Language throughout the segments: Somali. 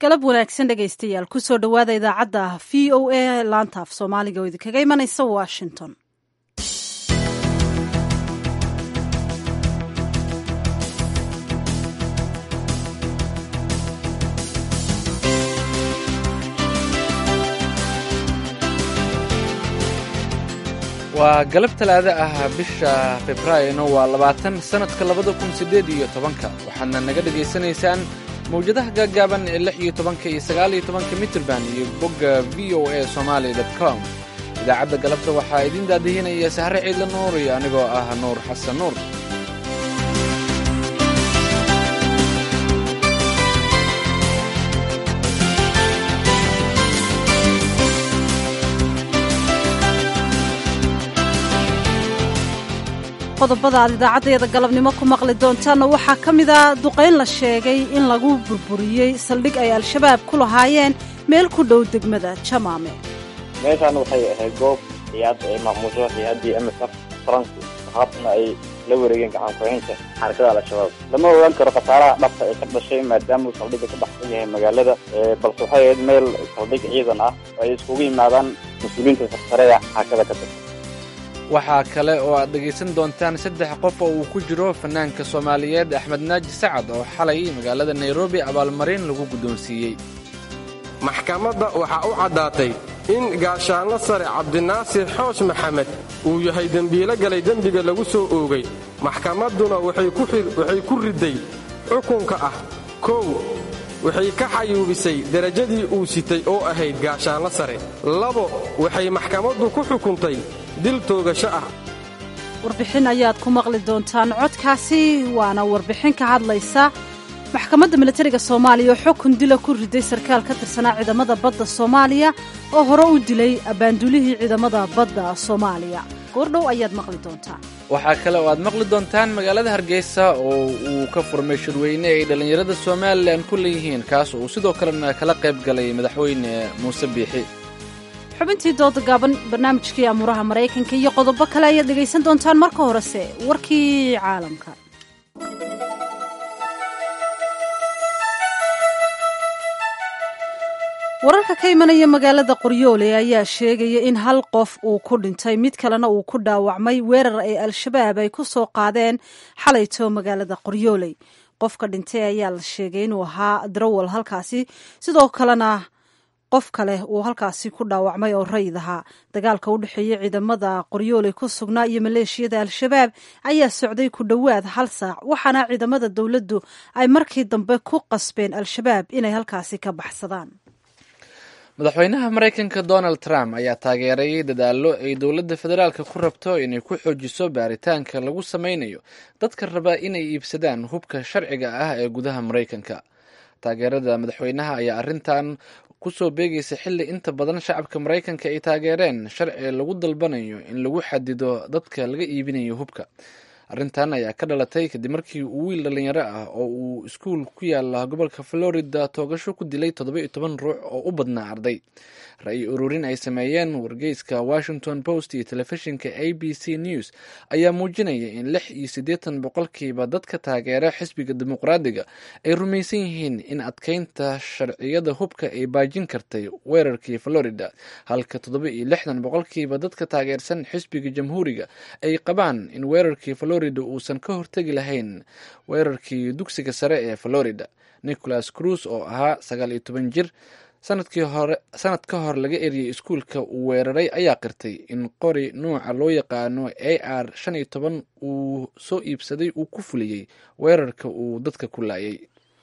galab wanaagsan dhegaystayaal kusoo dhowaada idaacadda v o a laanta af soomaaliga oo idinkaga imanaysa washington waa galab talaado ah bisha februaarina waa labaatan sannadka labada kun siddeed iyo tobanka waxaadna naga dhegaysanaysaan mawjadaha gaagaaban ee lix iyo tobanka iyo sagaal iyo tobanka mitrban iyo bogga v o a somaali dot com idaacadda galabta waxaa idiin daadihinaya sahre ciidla nuur iyo anigoo ah nuur xasan nuur qodobada aad idaacaddayada galabnimo ku maqli doontaanna waxaa ka mid a duqayn la sheegay in lagu burburiyey saldhig ay al-shabaab ku lahaayeen meel ku dhow degmada jamaame meeshaan waxay ahayd goob hay-ad ay maamusho hay-addii msf faranku haatana ay la wareegeen gacankuhaynta xarakada al-shabaab lama ogaan karo khasaaraha dhabta ee ka dhashay maadaama uu saldhigga ka baxsan yahay magaalada balse waxay ahayd meel saldhig ciidan ah oo ay iskugu yimaadaan mas-uuliyiinta sarsareya xarakada ka tirsan waxaa kale oo aad dhegaysan doontaan saddex qof oo uu ku jiro fanaanka soomaaliyeed axmed naaji sacad oo xalay magaalada nairobi abaalmarin lagu guddoonsiiyey maxkamadda waxaa u caddaatay in gaashaanlo sare cabdinaasir xoosh maxamed uu yahay dembiilo galay dembiga lagu soo oogay maxkamadduna waxay ku riday xukunka ah kow waxay ka xayuubisay derajadii uu sitay oo ahayd gaashaanlo sare labo waxay maxkamaddu ku xukuntay dil toogasho ah warbixin ayaad ku maqli doontaan codkaasi waana warbixin ka hadlaysa maxkamadda milatariga soomaaliya oo xukun dila ku riday sarkaal ka tirsanaa ciidamada badda soomaaliya oo hore u dilay abbaandulihii ciidamada badda soomaaliya goordhow ayaad maqli doontaan waxaa kale oo aad maqli doontaan magaalada hargeysa oo uu ka furmay shirweyne ay dhallinyarada somalilan ku leeyihiin kaas oo uu sidoo kalena kala qayb galay madaxweyne muuse biixi xubintii dooda gaaban barnaamijkii amuuraha maraykanka iyo qodobo kale ayaad dhegaysan doontaan marka horese warkii caalamka wararka ka imanaya magaalada qoryoole ayaa sheegaya in hal qof uu ku dhintay mid kalena uu ku dhaawacmay weerar ay al-shabaab ay ku soo qaadeen xalayto magaalada qoryooley qofka dhintay ayaa la sheegay inuu ahaa darawal halkaasi sidoo kalena qof kale uu halkaasi ku dhaawacmay oo rayid ahaa dagaalka u dhexeeya ciidamada qoryooley ku sugnaa iyo maleeshiyada al-shabaab ayaa socday ku dhowaad hal saac waxaana ciidamada dowladdu ay markii dambe ku qasbeen al-shabaab inay halkaasi ka baxsadaan madaxweynaha maraykanka donald trump ayaa taageeray dadaallo ay dowladda federaalka ku rabto inay ku xoojiso baaritaanka lagu sameynayo dadka raba inay iibsadaan hubka sharciga ah ee gudaha maraykanka taageerada madaxweynaha ayaa arrintan kusoo beegaysa xilli inta badan shacabka maraykanka ay taageereen sharci lagu dalbanayo in lagu xadido dadka laga iibinayo hubka arrintan ayaa ka dhalatay kadib markii uu wiil dhallinyaro ah oo uu iskuul ku yaala gobolka florida toogasho ku dilay toddoba iyo toban ruux oo u badnaa arday ra-yi ururin ay sameeyeen wargeyska washington post iyo telefishinka a b c news ayaa muujinaya in lix iyo siddeetan boqolkiiba dadka taageera xisbiga dimuqraadiga ay rumaysan yihiin in adkeynta sharciyada hubka ay baajin kartay weerarkii florida halka toddoba iyo lixdan boqolkiiba dadka taageersan xisbiga jamhuuriga ay qabaan in weerarkii florida uusan ka hortegi lahayn weerarkii dugsiga sare ee florida nicholas cruz oo ahaa sagaal iyo toban jir sanadkii hore sanad ka hor laga eriyey iskuulka uu weeraray ayaa qirtay in qori nuuca loo yaqaano a r shan iyo toban uu soo iibsaday uu ku fuliyey weerarka uu dadka ku laayay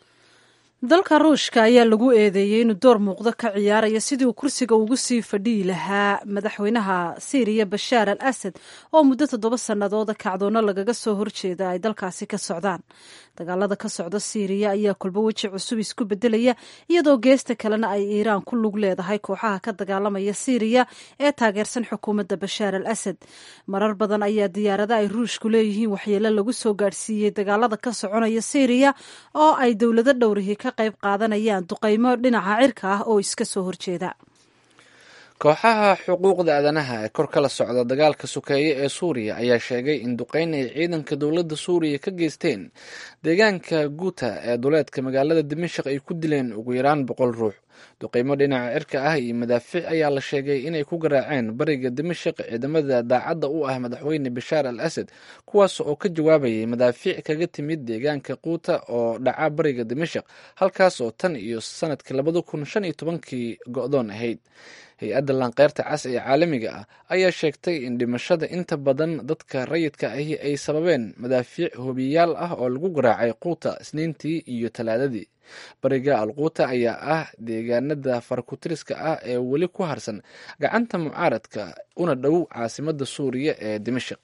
dalka ruushka ayaa lagu eedeeyey inuu door muuqdo ka ciyaaraya sidii uu kursiga ugu sii fadhiyi lahaa madaxweynaha siiriya bashaar al asad oo muddo toddoba sannadooda kacdoono lagaga soo horjeeda ay dalkaasi ka socdaan dagaalada ka socda siiriya ayaa kolbo weji cusub isku bedelaya iyadoo geesta kalena ay iiraan ku lug leedahay kooxaha ka dagaalamaya siiriya ee taageersan xukuumadda bashaar al asad marar badan ayaa diyaarada ay ruushku leeyihiin waxyeelo lagu soo gaadhsiiyey dagaalada ka soconaya siiriya oo ay dowlado dhowrihi ka qayb qaadanayaan duqaymo dhinaca cirka ah oo iska soo horjeeda kooxaha xuquuqda aadanaha ee kor kala socda dagaalka sokeeye ee suuriya ayaa sheegay in duqeyn ay ciidanka dowladda suuriya ka geysteen deegaanka guuta ee duleedka magaalada dimashik ay ku dileen ugu yaraan boqol ruux duqeymo dhinaca cirka ah iyo madaafiic ayaa la sheegay inay ku garaaceen bariga dimashik ciidamada daacadda u ah madaxweyne bashaar al asad kuwaas oo ka jawaabayay madaafiic kaga timid deegaanka quuta oo dhaca bariga dimashik halkaas oo tan iyo sanadkii labada kun shan iyo tobankii go-doon ahayd hay-adda laanqeyrta cas ee caalamiga ah ayaa sheegtay in dhimashada inta badan dadka rayidka ahi ay sababeen madaafiic hobiyaal ah oo lagu garaacay quuta isniintii iyo talaadadii bariga alquuta ayaa ah deegaanada farakutiriska ah ee weli ku harsan gacanta mucaaradka una dhow caasimada suuriya ee dimashik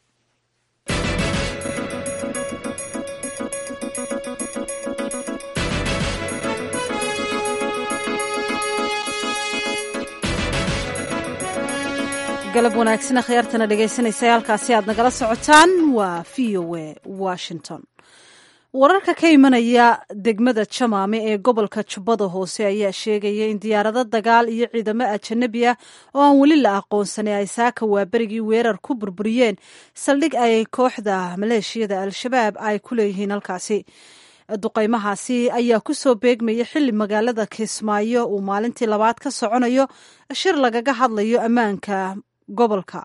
galab wanaagsan akhyaartana dhegaysanaysa halkaasi aad nagala socotaan waa v o a washington wararka ka imanaya degmada jamaame ee gobolka jubbada hoose ayaa sheegaya in diyaarado dagaal iyo ciidamo ajanabi ah oo aan weli la aqoonsanay ay saaka waaberigii weerar ku burburiyeen saldhig ay kooxda maleeshiyada al-shabaab ay ku leeyihiin halkaasi duqaymahaasi ayaa ku soo beegmaya xilli magaalada kismaayo uu maalintii labaad ka soconayo shir lagaga hadlayo ammaanka gobolka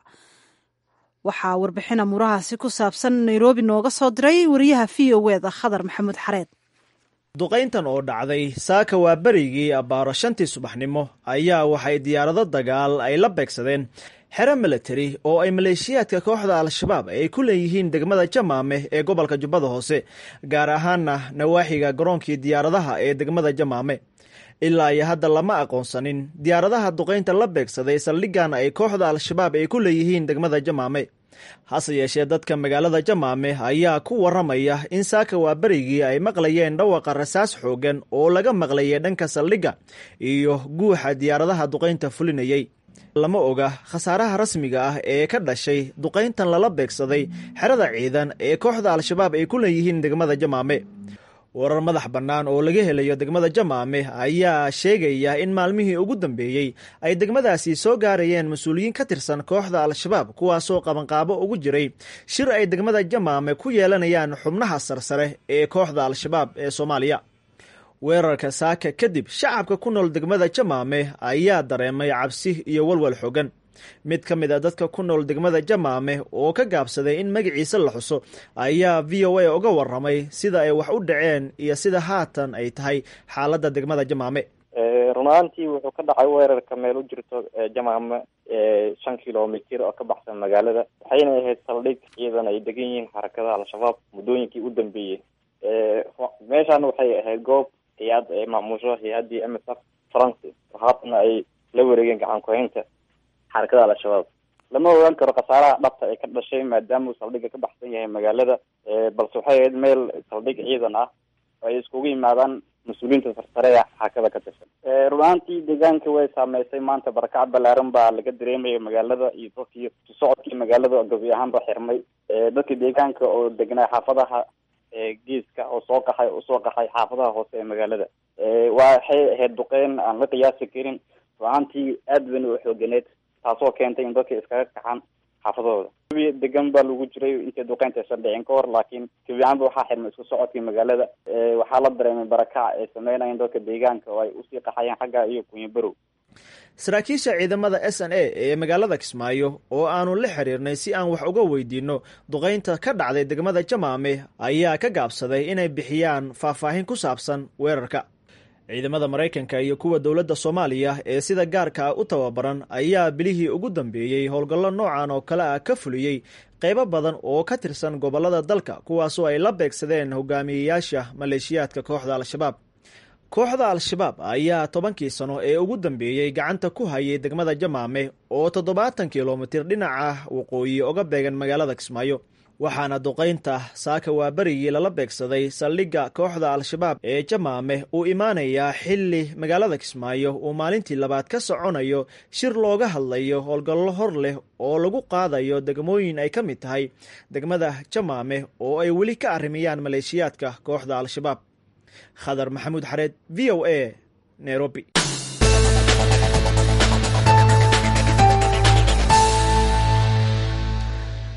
waxaa warbixin amuurahaasi ku saabsan nairobi nooga soo diray wariyaha v o eda khadar maxamuud xareed duqayntan oo dhacday saaka waa berigii abbaaro shantii subaxnimo ayaa waxay diyaarado dagaal ay la beegsadeen xero milatari oo ay maleeshiyaadka kooxda al-shabaab ay ku leeyihiin degmada jamaame ee gobolka jubbada hoose gaar ahaana nawaaxiga garoonkii diyaaradaha ee degmada jamaame ilaa iyo hadda lama aqoonsanin diyaaradaha duqaynta la beegsaday saldhiggan ay kooxda al-shabaab ay ku leeyihiin degmada jamaame hase yeeshee dadka magaalada jamaame ayaa ku waramaya in saaka waa berigii ay maqlayeen dhawaqa rasaas xoogan oo laga maqlayay dhanka saldhigga iyo guuxa diyaaradaha duqaynta fulinayay lama oga khasaaraha rasmiga ah ee ka dhashay duqayntan lala beegsaday xerada ciidan ee kooxda al-shabaab ay ku leeyihiin degmada jamaame warar madax bannaan oo laga helayo degmada jamaame ayaa sheegaya in maalmihii ugu dambeeyey ay degmadaasi soo gaarayeen mas-uuliyiin ka tirsan kooxda al-shabaab kuwaasoo qabanqaabo ugu jiray shir ay degmada jamaame ku yeelanayaan xubnaha sarsare ee kooxda al-shabaab ee soomaaliya weerarka saaka kadib shacabka ku nool degmada jamaame ayaa dareemay cabsi iyo walwal xogan mid ka mid a dadka ku nool degmada jamaame oo ka gaabsaday in magaciisa la xuso ayaa v o a uga waramay sida ay wax u dhaceen iyo sida haatan ay tahay xaaladda degmada jamaame run ahaantii wuxuu ka dhacay weerarka meel u jirto jamaame shan kilomitir oo ka baxsan magaalada waxayna ahayd saldhig ciidan ay degan yihiin xarakadaha al-shabaab muddooyinkii u dambeeyey meeshaan waxay ahayd goob hay-ad ay maamusho hay-addii m s f france haatana ay la wareegeen gacan ku-haynta xarakada al-shabaab lama ogaan karo khasaaraha dhabta ee ka dhashay maadaama uu saldhigga ka baxsan yahay magaalada balse waxay ahayd meel saldhig ciidan ah oo ay iskugu yimaadaan mas-uuliyiinta sarsare ee xaakada ka tirsan run ahaantii deegaanka way saameysay maanta barakac balaaran baa laga dareemaya magaalada iyo dadkii socodkii magaalada gabi ahaan ba xirmay dadka deegaanka oo degnaa xaafadaha geeska oo soo qaxay usoo qaxay xaafadaha hoose ee magaalada waxay ahayd duqeyn aan la qiyaasi karin run ahaantii aad bayna u xooganeed taasoo keentay in dadka iskaga kaxaan xaafadahooda degan baa lagu jiray intay duqeyntaaysan dhicin ka hor laakiin kabiahaanba waxaa xirmay isku socodkii magaalada waxaa la dareemay barakac ay sameynayeen dadka deegaanka oo ay usii qaxayeen xagga iyo kunyabarow saraakiisha ciidamada s n a ee magaalada kismaayo oo aanu la xiriirnay si aan wax uga weydiinno duqaynta ka dhacday degmada jamaame ayaa ka gaabsaday inay bixiyaan faahfaahin ku saabsan weerarka ciidamada maraykanka iyo kuwa dowladda soomaaliya ee sida gaarka u tababaran ayaa bilihii ugu dambeeyey howlgallo noocan oo kale ah ka fuliyey qaybo badan oo ka tirsan gobollada dalka kuwaasoo ay la beegsadeen hogaamiyeyaasha maleeshiyaadka kooxda al-shabaab kooxda al-shabaab ayaa tobankii sano ee ugu dambeeyey gacanta ku hayay degmada jamaame oo toddobaatan kilomitir dhinaca waqooyi oga beegan magaalada kismaayo waxaana duqaynta saaka waa berigii lala beegsaday saldhigga kooxda al-shabaab ee jamaame uu imaanayaa xilli magaalada kismaayo uu maalintii labaad ka soconayo shir looga hadlayo howlgallo hor leh oo lagu qaadayo degmooyin ay ka mid tahay degmada jamaame oo ay weli ka arrimiyaan maleeshiyaadka kooxda al-shabaab khadar maxamuud xareed v o a nairobi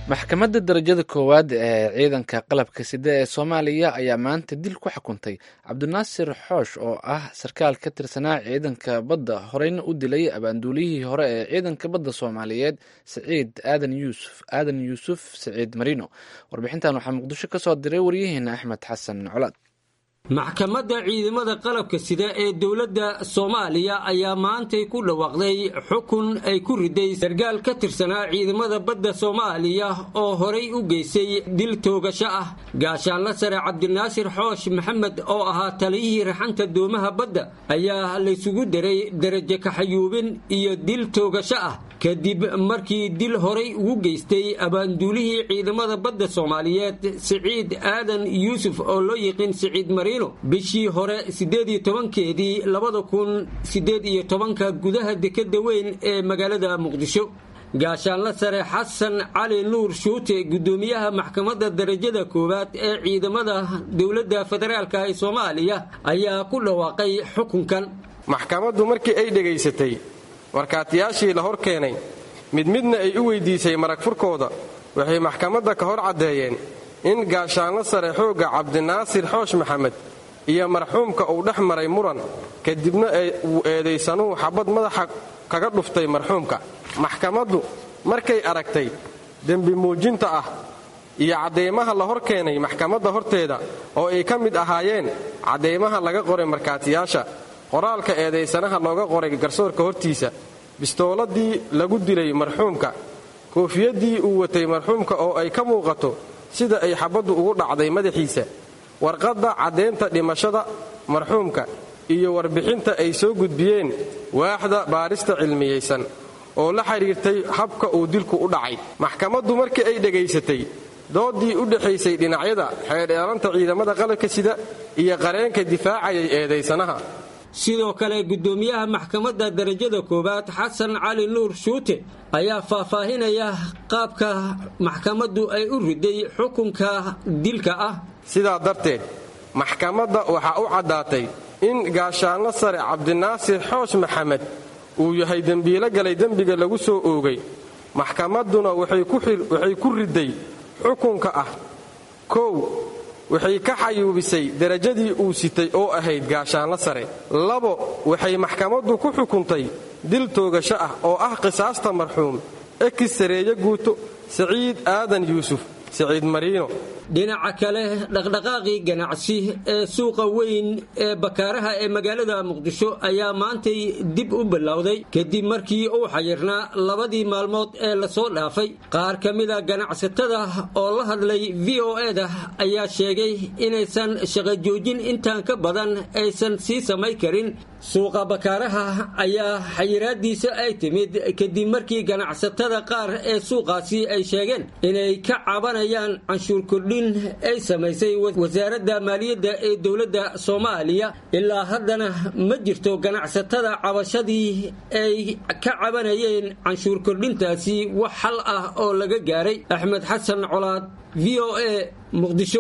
maxkamadda darajada koowaad ee ciidanka qalabka sida ee soomaaliya ayaa maanta dil ku xukuntay cabdinaasir xoosh oo ah sarkaal ka tirsanaa ciidanka badda horeyna u dilay abaanduuliyihii hore ee ciidanka badda soomaaliyeed saciid aadan yuusuf aadan yuusuf saciid marino warbixintan waxaa muqdisho ka soo diray waryaheena axmed xasan colaad maxkamadda ciidamada qalabka sida ee dowladda soomaaliya ayaa maantay ku dhawaaqday xukun ay ku riday sarkaal ka tirsanaa ciidamada badda soomaaliya oo horay u geystay dil toogasho ah gaashaanla sare cabdinaasir xoosh maxamed oo ahaa taliyihii raxanta doomaha badda ayaa laysugu daray darajo kaxayuubin iyo dil toogasho ah kadib markii dil horay ugu geystay abaanduulihii ciidamada badda soomaaliyeed siciid aadan yuusuf oo loo yiqiin siciid marino bishii hore siddeed iyo tobankeedii labada kun siddeed iyo tobanka gudaha dekadda weyn ee magaalada muqdisho gaashaanla sare xasan cali nuur shuute guddoomiyaha maxkamadda darajada koowaad ee ciidamada dowladda federaalka ee soomaaliya ayaa ku dhawaaqay xukunkan maxkamaddu markii ay dhegaysatay markhaatiyaashii la hor keenay mid midna ay u weydiisay marag furkooda waxay maxkamadda ka hor caddeeyeen in gaashaanlo sare xoogga cabdinaasir xoosh maxamed iyo marxuumka uu dhex maray muran kadibna uu eedaysanuhu xabad madaxa kaga dhuftay marxuumka maxkamaddu markay aragtay dembi muujinta ah iyo caddaymaha la hor keenay maxkamadda horteeda oo ay ka mid ahaayeen caddaymaha laga qoray markhaatiyaasha qoraalka eedaysanaha looga qoray garsoorka hortiisa bistooladii lagu dilay marxuumka koofiyaddii uu watay marxuumka oo ay ka muuqato sida ay xabaddu ugu dhacday madaxiisa warqadda caddaynta dhimashada marxuumka iyo warbixinta ay soo gudbiyeen waaxda baarista cilmiyaysan oo la xidhiirtay habka uu dilku u dhacay maxkamaddu markii ay dhegaysatay doodii u dhexaysay dhinacyada xeedheelanta ciidamada qalabka sida iyo qareenka difaacayay eedaysanaha sidoo kale guddoomiyaha maxkamadda darajada koowaad xasan cali nuur shuute ayaa faahfaahinaya qaabka maxkamaddu ay u riday xukunka dilka ah sidaa darteed maxkamadda waxaa u caddaatay in gaashaanlo sare cabdinaasir xoosh maxamed uu yahay dembiilo galay dembiga lagu soo oogay maxkamadduna waxay ku riday xukunka ah kow waxay ka xayuubisay derajadii uu sitay oo ahayd gaashaanlo sare labo waxay maxkamaddu ku xukuntay dil toogasho ah oo ah qisaasta marxuum ekis sareeyo guuto saciid aadan yuusuf saciid mariino dhinaca kale dhaqdhaqaaqii ganacsi ee suuqa weyn ee bakaaraha ee magaalada muqdisho ayaa maantay dib u bilowday kadib markii uu xayirnaa labadii maalmood ee lasoo dhaafay qaar ka mida ganacsatada oo la hadlay v o eda ayaa sheegay inaysan shaqo joojin intaan ka badan aysan sii samay karin suuqa bakaaraha ayaa xayiraadiisa ay timid kadib markii ganacsatada qaar ee suuqaasi ay sheegeen inay ka cabanayaan canshuur kordhin ay samaysay wasaaradda maaliyadda ee dowladda soomaaliya ilaa haddana ma jirto ganacsatada cabashadii ay ka cabanayeen canshuur kordhintaasi wax xal ah oo laga gaaray axmed xasan colaad v o a muqdisho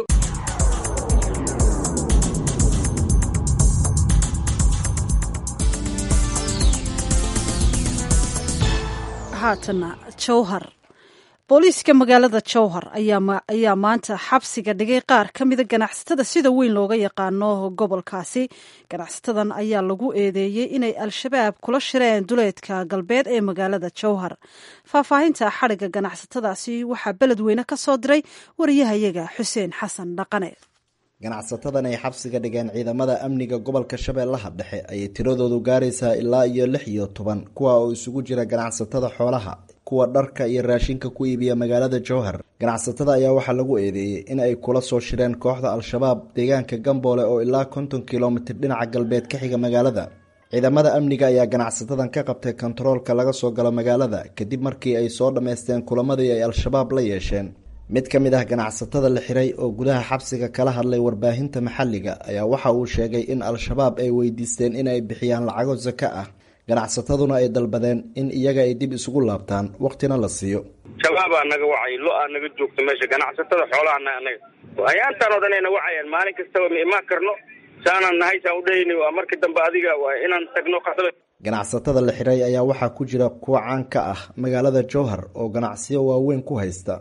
haatana jowhar booliiska magaalada jowhar ayaa maanta xabsiga dhigay qaar ka mida ganacsatada sida weyn looga yaqaano gobolkaasi ganacsatadan ayaa lagu eedeeyey inay al-shabaab kula shireen duleedka galbeed ee magaalada jowhar faahfaahinta xadhigga ganacsatadaasi waxaa beledweyne ka soo diray wariyahayaga xuseen xasan dhaqane ganacsatadan ay xabsiga dhigeen ciidamada amniga gobolka shabeellaha dhexe ayay tiradoodu gaaraysaa ilaa iyo lix iyo toban kuwa oo isugu jira ganacsatada xoolaha kuwa dharka iyo raashinka ku iibiya magaalada jowhar ganacsatada ayaa waxaa lagu eedeeyey in ay kula soo shireen kooxda al-shabaab deegaanka gamboole oo ilaa konton kilomitir dhinaca galbeed ka xiga magaalada ciidamada amniga ayaa ganacsatadan ka qabtay kontaroolka laga soo galo magaalada kadib markii ay soo dhammaysteen kulamadii ay al-shabaab la yeesheen mid ka mid ah ganacsatada la xiray oo gudaha xabsiga kala hadlay warbaahinta maxalliga ayaa waxa uu sheegay in al-shabaab ay weydiisteen in ay bixiyaan lacago saka ah ganacsataduna ay dalbadeen in iyaga ay dib isugu laabtaan waqtina la siiyo shabaabaa naga wacay lo-aa naga joogta meesha ganacsatada xoolaana anaga ayaantaan odanayna wacayaan maalin kastaba ma imaan karno saanaan nahay saan udhahayna waa markii dambe adiga waa inaan tagno qasaba ganacsatada la xiray ayaa waxaa ku jira kuwa caan ka ah magaalada jowhar oo ganacsiyo waaweyn ku haysta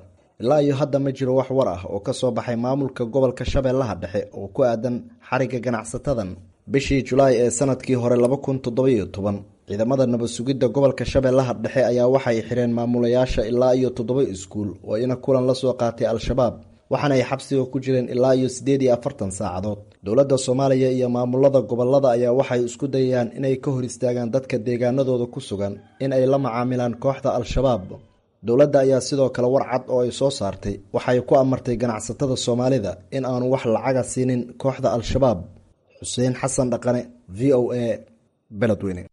ilaa iyo hadda ma jiro wax war ah oo ka soo baxay maamulka gobolka shabeellaha dhexe oo ku aadan xariga ganacsatadan bishii julaay ee sanadkii hore laba kun toddobiyo toban ciidamada nabad sugidda gobolka shabeellaha dhexe ayaa waxay xireen maamulayaasha ilaa iyo toddoba iskuul oo ina kulan la soo qaatay al-shabaab waxaana ay xabsiga ku jireen ilaa iyo siddeed iyo afartan saacadood dowladda soomaaliya iyo maamulada gobolada ayaa waxay isku dayayaan inay ka hor istaagaan dadka deegaanadooda ku sugan in ay la macaamilaan kooxda al-shabaab dowladda ayaa sidoo kale war cad oo ay soo saartay waxay ku amartay ganacsatada soomaalida in aanu wax lacaga siinin kooxda al-shabaab xuseen xasan dhaqane v o a beledweyne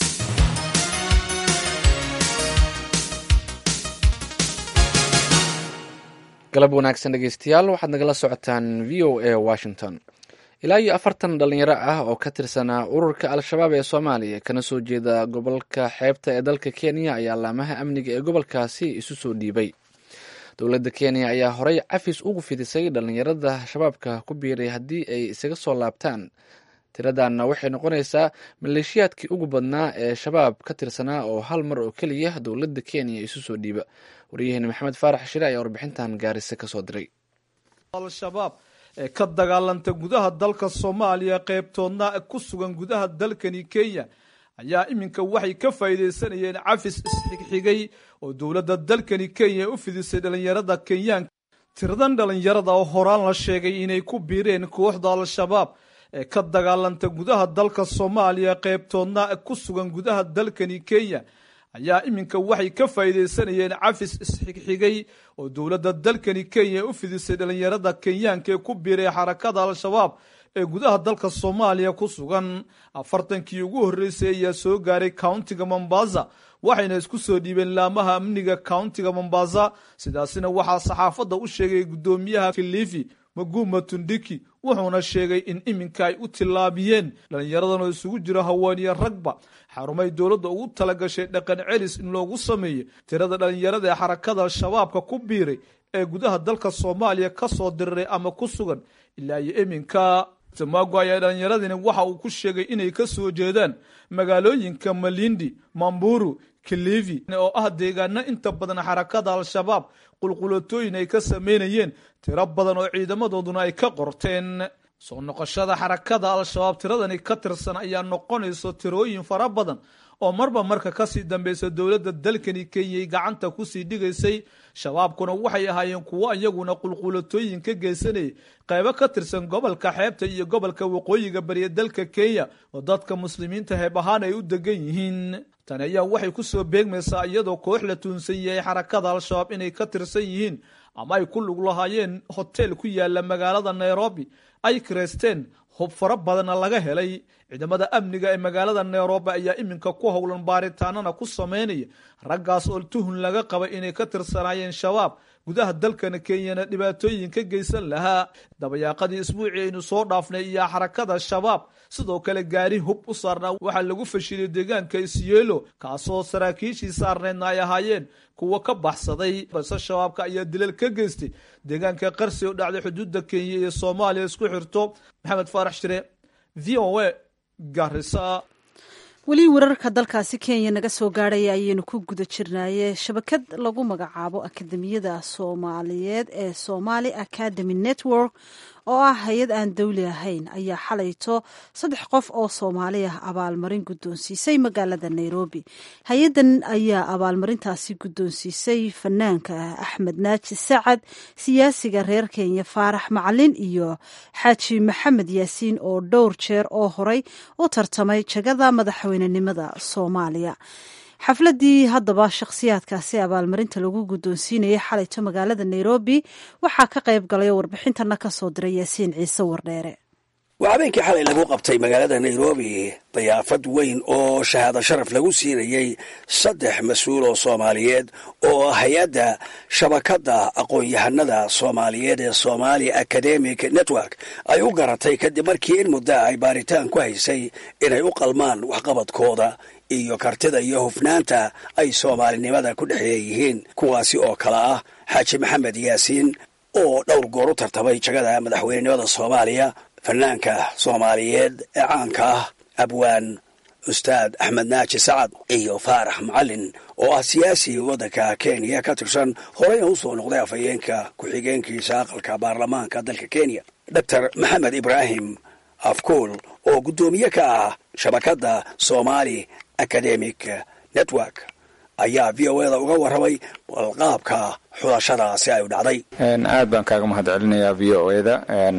galab wanaagsan dhegeystayaal waxaad nagala socotaan v o a washington ilaa iyo afartan dhalinyaro ah oo ka tirsanaa ururka al-shabaab ee soomaaliya kana soo jeeda gobolka xeebta ee dalka kenya ayaa laamaha amniga ee gobolkaasi isu soo dhiibay dowladda kenya ayaa horey cafis ugu fidisay dhalinyarada shabaabka ku biiray haddii ay isaga soo laabtaan tiradanna waxay noqonaysaa maleeshiyaadkii ugu badnaa ee shabaab ka tirsanaa oo hal mar oo keliya dowladda kenya isu soo dhiiba waryaheena maxamed faarax shire ayaa warbixintan gaarise kasoo diray al-shabaab ee ka dagaalanta gudaha dalka soomaaliya qeybtoodna ku sugan gudaha dalkani kenya ayaa iminka waxay ka faa'iidaysanayeen cafis isxigxigay oo dowladda dalkani kenya u fidisay dhallinyarada kenyaanka tiradan dhallinyarada oo horaan la sheegay inay ku biireen kooxda al-shabaab ee ka dagaalanta gudaha dalka soomaaliya qeybtoodna ku sugan gudaha dalkani kenya ayaa iminka waxay ka faa'iidaysanayeen cafis isxigxigay oo dowladda dalkani kenya u fidisay dhallinyarada kenyaanka ee ku biiray xarakada al-shabaab ee gudaha dalka soomaaliya ku sugan afartankii ugu horreysay ayaa soo gaaray countiga mombasa waxayna isku soo dhiibeen laamaha amniga countiga mombasa sidaasina waxaa saxaafadda u sheegay guddoomiyaha kilifi maguma tundiki wuxuuna sheegay in iminka ay u tillaabiyeen dhallinyaradan oo isugu jiro haweeniye ragba xarumay dowladda ugu talagashay dhaqan celis in loogu sameeyo tirada dhallinyarada ee xarakada al-shabaabka ku biiray ee gudaha dalka soomaaliya ka soo diriray ama ku sugan ilaa iyo iminka tamago ayaa dhallinyaradani waxa uu ku sheegay inay ka soo jeedaan magaalooyinka malindi mamburu kilivi oo ah deegaano inta badan xarakada al-shabaab qulqulatooyin ay ka sameynayeen tiro badan oo ciidamadooduna ay ka qorteen soo noqoshada xarakada al-shabaab tiradani ka tirsan ayaa noqonayso tirooyin fara badan oo marba marka kasii dambeysa dowladda dalkani kenyay gacanta kusii dhigaysay shabaabkuna waxay ahaayeen kuwo iyaguna qulqulatooyin ka geysanayay qaybo ka tirsan gobolka xeebta iyo gobolka waqooyiga bariya dalka kenya oo dadka muslimiinta heeb ahaan ay u degan yihiin tani ayaa waxay kusoo beegmaysaa iyadoo koox la tuunsan yahay xarakada al-shabaab inay ka tirsan yihiin ama ay ku lug lahaayeen hotel ku yaala magaalada nairobi ay kireysteen hub fara badanna laga helay ciidamada amniga ee magaalada nairobi ayaa iminka ku howlan baaritaanana ku sameynaya raggaas oo tuhun laga qaba inay ka tirsanaayeen shabaab gudaha dalkana kenyana dhibaatooyin ka geysan lahaa dabayaaqadii isbuucii aynu soo dhaafnay iyo xarakada shabaab sidoo kale gaari hub u saarnaa waxaa lagu fashiliyay deegaanka isyeelo kaasoo saraakiishii saarneedna ay ahaayeen kuwa ka baxsaday balse shabaabka ayaa dilal ka geystay deegaanka qarsi oo dhacday xuduudda kenya iyo soomaaliya isku xirto maxamed faarax shire v o a garisa weli wararka dalkaasi kenya naga soo gaadhaya ayaynu ku guda jirnaaye shabakad lagu magacaabo akademiyada soomaaliyeed ee somali academy network oo ah hay-ad aan dawli ahayn ayaa xalayto saddex qof oo soomaali ah abaalmarin guddoonsiisay magaalada nairobi hay-addan ayaa abaalmarintaasi guddoonsiisay fanaanka axmed naaji sacad siyaasiga reer kenya faarax macalin iyo xaaji maxamed yaasiin oo dhowr jeer oo horey u tartamay jagada madaxweynenimada soomaaliya xafladii haddaba shakhsiyaadkaasi abaalmarinta lagu guddoonsiinayay xalayto magaalada nairobi waxaa ka qayb galay oo warbixintana ka soo diray yaasiin ciise wardheere waa habeenkii xalay lagu qabtay magaalada nairobi dayaafad weyn oo shahaado sharaf lagu siinayey saddex mas-uul oo soomaaliyeed oo hay-adda shabakadda aqoon-yahanada soomaaliyeed ee somali academic network ay u garatay kadib markii in muddo ay baaritaan ku haysay inay u qalmaan waxqabadkooda iyo kartida iyo hufnaanta ay soomaalinimada ku dhexeeyihiin kuwaasi oo kale ah xaaji maxamed yaasiin oo dhowr goor u tartamay jagada madaxweynenimada soomaaliya fanaanka soomaaliyeed ee caanka ah abwaan ustaad axmed naaji sacad iyo faarax macalin oo ah siyaasi waddanka kenya ka tirsan horeyna u soo noqday afhayeenka ku-xigeenkiisa aqalka baarlamaanka dalka kenya doctor maxamed ibraahim afkuul oo guddoomiye ka ah shabakadda somali academic network ayaa v o eda uga warramay balqaabka xulashadaasi ay u dhacday aad baan kaaga mahad celinayaa v o eda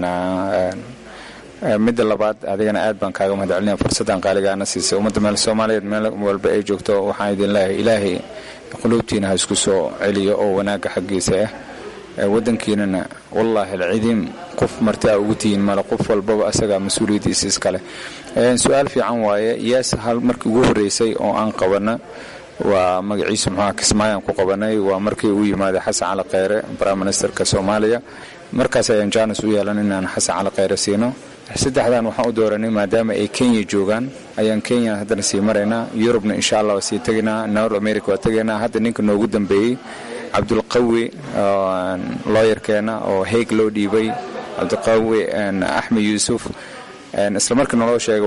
midda labaad adigana aad baan kaaga mahad celinaya fursaddan qaaligaana siisay ummadda meel soomaaliyeed meel walba ay joogto waxaan idin leeyahay ilaahay quluubtiina ha isku soo celiyo oo wanaagga xaggiisa ah waddankiinana wallaahi alcidiim qof marti a ugu tihiin male qof walbaba asagaa mas-uuliyaddiisa iskale su-aal fiican waaye yees hal markii ugu horreysay oo aan qabana waa magaciisa muxuuha kismaayaan ku qabanay waa markii uu yimaaday xasan cali kheyre prime ministerka soomaaliya markaas ayaan jaanis u yeelan inaan xasan cali kheyre siino saddexdan waxaan u dooranay maadaama ay kenya joogaan ayaan kenya haddana sii maraynaa yurubna insha allah waa sii tegaynaa north america waa tegaynaa hadda ninka noogu dambeeyey cabdulqawi looyarkeena oo heeg loo dhiibay cabdulqawi axmed yuusuf isla markii naloo sheegay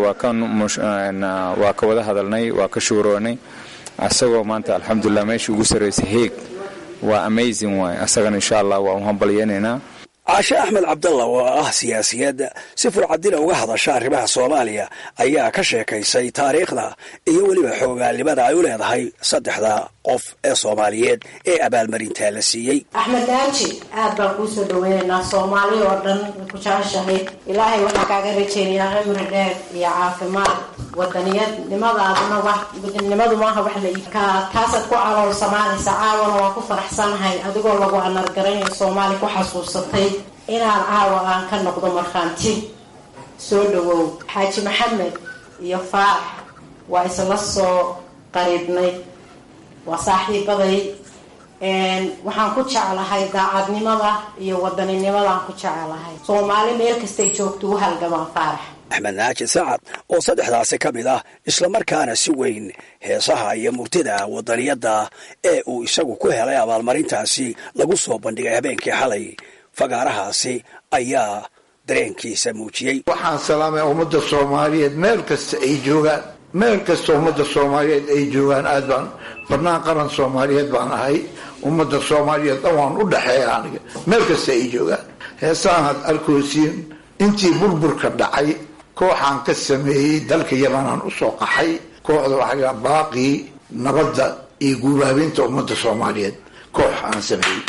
waa ka wada hadalnay waa ka shuuroonay asagoo maanta alxamdulilah meeshii ugu sarraysay heeg waa amazing waay asagana insha allah waa u hambalyeynaynaa caashe axmed cabdalla oo ah siyaasiyadda si furcadila uga hadasha arrimaha soomaaliya ayaa ka sheekaysay taariikhda iyo weliba xoogaalnimada ay u leedahay saddexda qof ee soomaaliyeed ee abaalmarintaa la siiyey axmed naaji aad baan kuu soo dhaweynaynaa soomaali oo dhan way ku jeceshahay ilaahay waxaan kaaga rajaynayaa cimri dheer iyo caafimaad wadaniyadnimadaaduna wadanimadu maaha wax la ka taasaad ku calool samaanaysa caawana waan ku faraxsanahay adigoo lagu anargaranayo soomaali ku xasuusatay inaan caawa aan ka noqdo markhaanti soo dhawow xaaji maxamed iyo faarax waa isla soo qariibnay waa saaxiibaday waxaan ku jeclahay daacadnimada iyo wadaninnimadaan ku jeclahay soomaali meel kastay joogto u halgamaan faarax axmed naaji sacad oo saddexdaasi ka mid ah islamarkaana si weyn heesaha iyo murtida wadaniyadda ee uu isagu ku helay abaalmarintaasi lagu soo bandhigay habeenkii xalay fagaarahaasi ayaa dareenkiisa muujiyey waxaan salaamaya ummadda soomaaliyeed meel kasta ay joogaan meel kasta ummadda soomaaliyeed ay joogaan aad baan barnaan qaran soomaaliyeed baan ahay ummadda soomaaliyeed dhan waan u dhexeeya aniga meel kasta ay joogaan heesahan had arkoosiin intii burburka dhacay kooxaan ka sameeyey dalka yamanaan usoo qaxay kooxda waxaa baaqii nabadda iyo guubaabinta ummadda soomaaliyeed koox aan sameeyey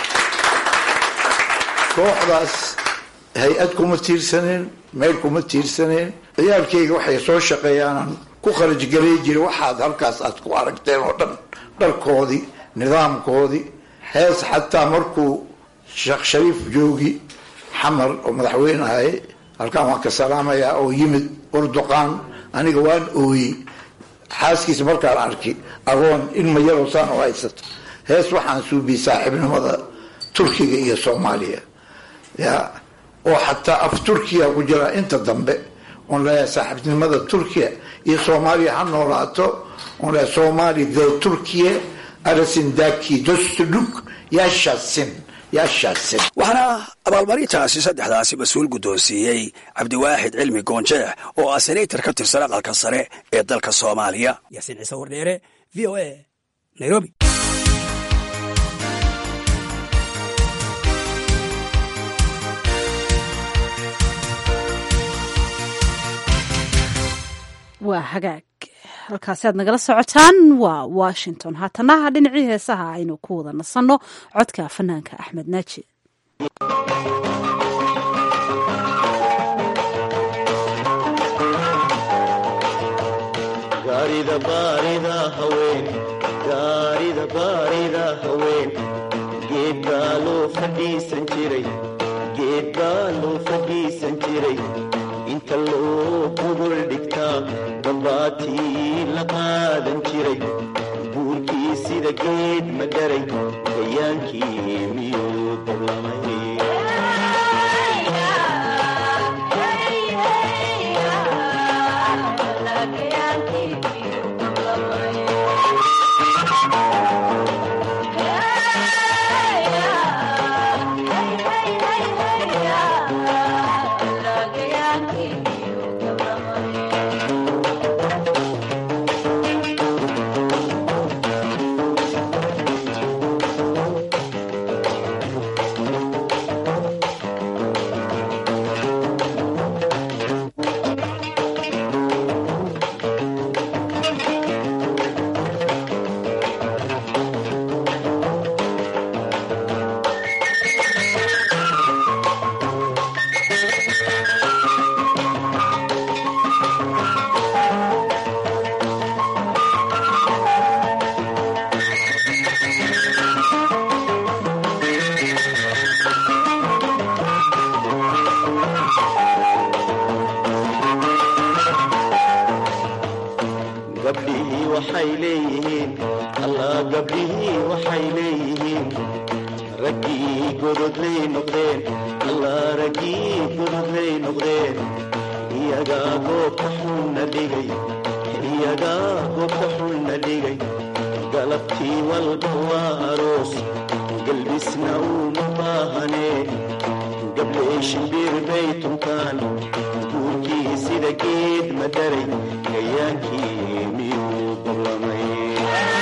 kooxdaas hay-ad kuma tiirsaneen meel kuma tiirsaneen ciyaalkayga waxay soo shaqeeyaanaan ku kharajgalay jira waxaad halkaas aad ku aragteen oo dhan dharkoodii nidaamkoodii hees xataa markuu sheekh shariif joogi xamar oo madaxweyne ahay halkaan waan ka salaamayaa oo yimid urduqaan aniga waan ooyey xaaskiisa markaan arki agoon ilma yaroo saan oo haysato hees waxaan suubiyey saaxiibnimada turkiga iyo soomaaliya ya oo xataa af turkiya ku jira inta dambe oon leeyahay saaxiibnimada turkiya iyo soomaaliya ha noolaato oon leeyahay soomaali the turkiya arasindaki dostuduk yashasin yashasin waxaana abaalmarintaasi saddexdaasi mas-uul guddoonsiiyey cabdiwaaxid cilmi goonjeex oo ah senator ka tirsan aqalka sare ee dalka soomaaliya yaasiin ciise wardheere v o a nairobi waa hagaag halkaasi aad nagala socotaan waa washington haatanaha dhinacii heesaha aynu ku wada nasanno codka fanaanka axmed naaji inta loo gogol dhigtaa dambaatii la qaadan jiray buurkii sida geed madharay gayaankii miyuu dablamay gabdhihii waxay leeyihiin allah gabdhihii waxay leeyihiin raggii gododlay noqdeen allah raggii gododlay noqdeen iyagaa goobta xunna dhigay iyagaa goobta xunna dhigay galabtii walba waa aroos galbisna uuma baahanee gabdhee shimbir bay tuntaan guurkii sida geed madaray gayaankii miyuu ballamay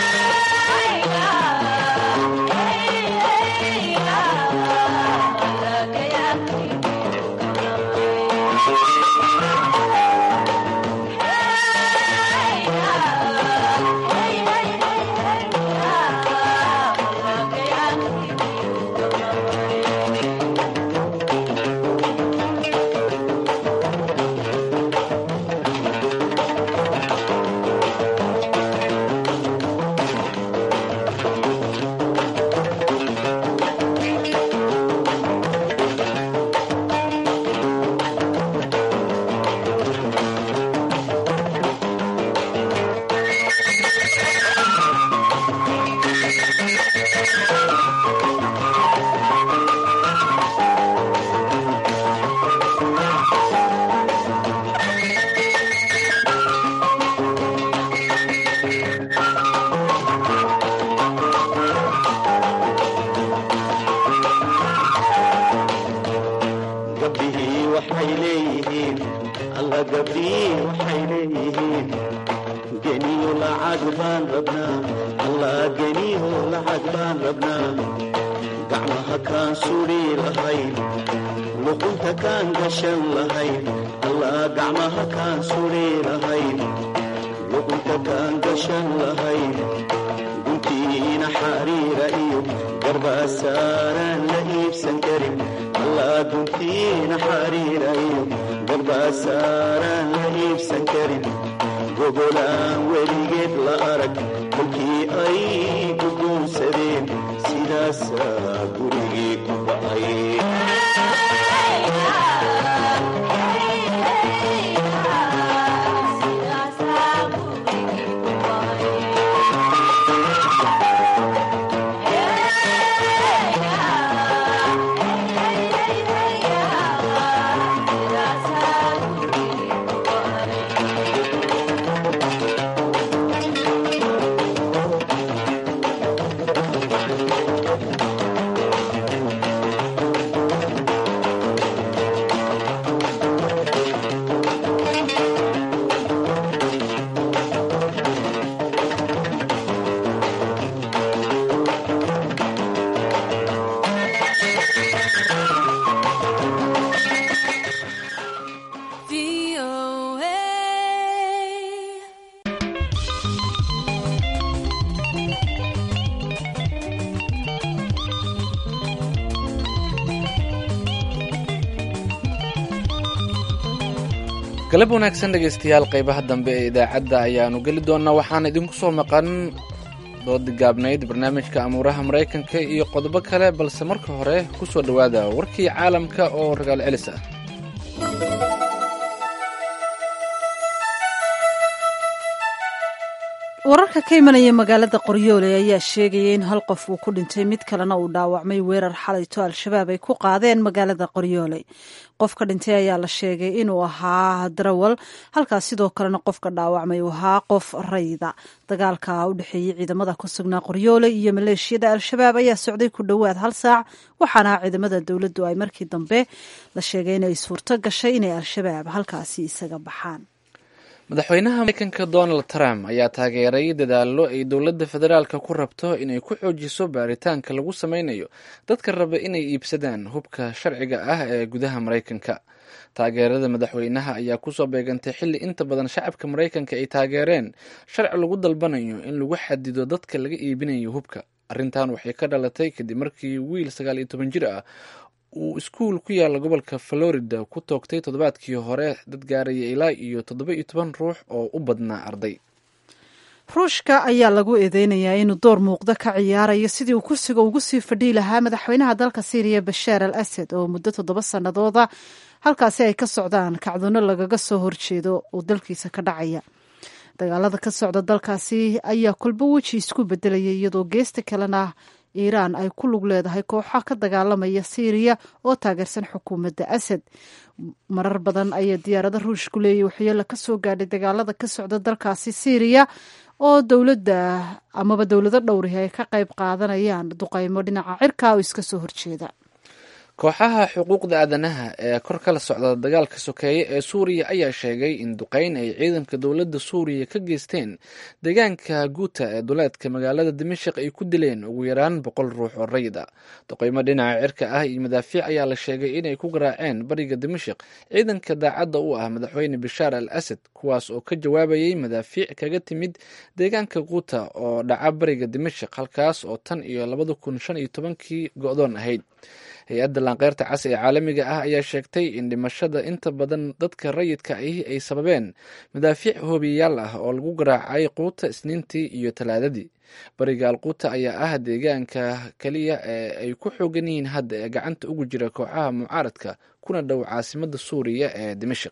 gabdhihii waxay leeyihiin alla gabdhihii waxay leeyihiin geniyo lacag baan rabnaa allah geniyo lacag baan rabnaa gacmaha kaan sudhi lahayn luqunta kaan gashan lahayn allah gacmaha kaan sudhi lahayn luqunta kaan gashan lahayn guntiina xariira iyo garbasaaraan la iibsan karin allah guntiina xariira iyo garbasaaraan la iibsan karin gogolaan weligeed la arag kolkii ay guguunsadeen sidaasaa gurigii ku ba'ay galab wanaagsan dhegaystayaal qaybaha dambe ee idaacadda ayaanu geli doonaa waxaan idinku soo maqan doodi gaabnayd barnaamijka amuuraha maraykanka iyo qodobo kale balse marka hore ku soo dhowaada warkii caalamka oo ragaal celis ah wararka ka imanaya magaalada qoryoole ayaa sheegaya in hal qof uu ku dhintay mid kalena uu dhaawacmay weerar xalayto al-shabaab ay ku qaadeen magaalada qoryoole qofka dhintay ayaa la sheegay inuu ahaa darawal halkaas sidoo kalena qofka dhaawacmay uu ahaa qof rayda dagaalka u dhexeeyey ciidamada ku sugnaa qoryoole iyo maleeshiyada al-shabaab ayaa socday ku dhowaad hal saac waxaana ciidamada dowladdu ay markii dambe la sheegay inay suurto gashay inay al-shabaab halkaasi isaga baxaan madaxweynaha mareykanka donald trump ayaa taageeray dadaallo ay dowladda federaalka ku rabto inay ku xoojiso baaritaanka lagu sameynayo dadka raba inay iibsadaan hubka sharciga ah ee gudaha maraykanka taageerada madaxweynaha ayaa kusoo beegantay xilli inta badan shacabka maraykanka ay taageereen sharci lagu dalbanayo in lagu xadido dadka laga iibinayo hubka arrintan waxay ka dhalatay kadib markii wiil sagaal iyo toban jir ah uu iskuul ku yaalla gobolka florida ku toogtay toddobaadkii hore dad gaaraya ilaa iyo toddoba iyo toban ruux oo u badnaa arday ruushka ayaa lagu eedeynayaa inuu door muuqda ka ciyaarayo sidii uu kursiga ugu sii fadhii lahaa madaxweynaha dalka syriya bashaar al asad oo muddo toddoba sannadooda halkaasi ay ka socdaan kacdoonno lagaga soo horjeedo oo dalkiisa ka dhacaya dagaalada ka socda dalkaasi ayaa kolba weji isku bedelaya iyadoo geesta kalena iiraan ay ku lug leedahay kooxa ka dagaalamaya siiriya oo taageersan xukuumadda asad marar badan ayaa diyaarada ruushku leeyahy waxyeelo ka soo gaadhay dagaalada ka socda dalkaasi siiriya oo dowladda amaba dowlado dhowrihi ay ka qayb qaadanayaan duqaymo dhinaca cirka oo iska soo horjeeda kooxaha xuquuqda aadanaha ee kor kala socda dagaalka sokeeye ee suuriya ayaa sheegay in duqeyn ay ciidanka dowladda suuriya ka geysteen deegaanka guuta ee duleedka magaalada dimashik ay ku dileen ugu yaraan boqol ruux oo rayid ah duqeymo dhinaca cirka ah iyo madaafiic ayaa la sheegay inay ku garaaceen bariga dimashik ciidanka daacadda u ah madaxweyne bashaar al asad kuwaas oo ka jawaabayay madaafiic kaga timid deegaanka guuta oo dhaca bariga dimashik halkaas oo tan iyo labada kun shan iyo tobankii go-doon ahayd hay-adda laanqeyrta cas ee caalamiga ah ayaa sheegtay in dhimashada inta badan dadka rayidka ahi ay sababeen madaafiic hoobiyayaal ah oo lagu garaacay quuta isniintii iyo talaadadii bariga alquuta ayaa ah deegaanka keliya ee ay ku xoogan yihiin hadda ee gacanta ugu jira kooxaha mucaaradka kuna dhow caasimada suuriya ee dimashik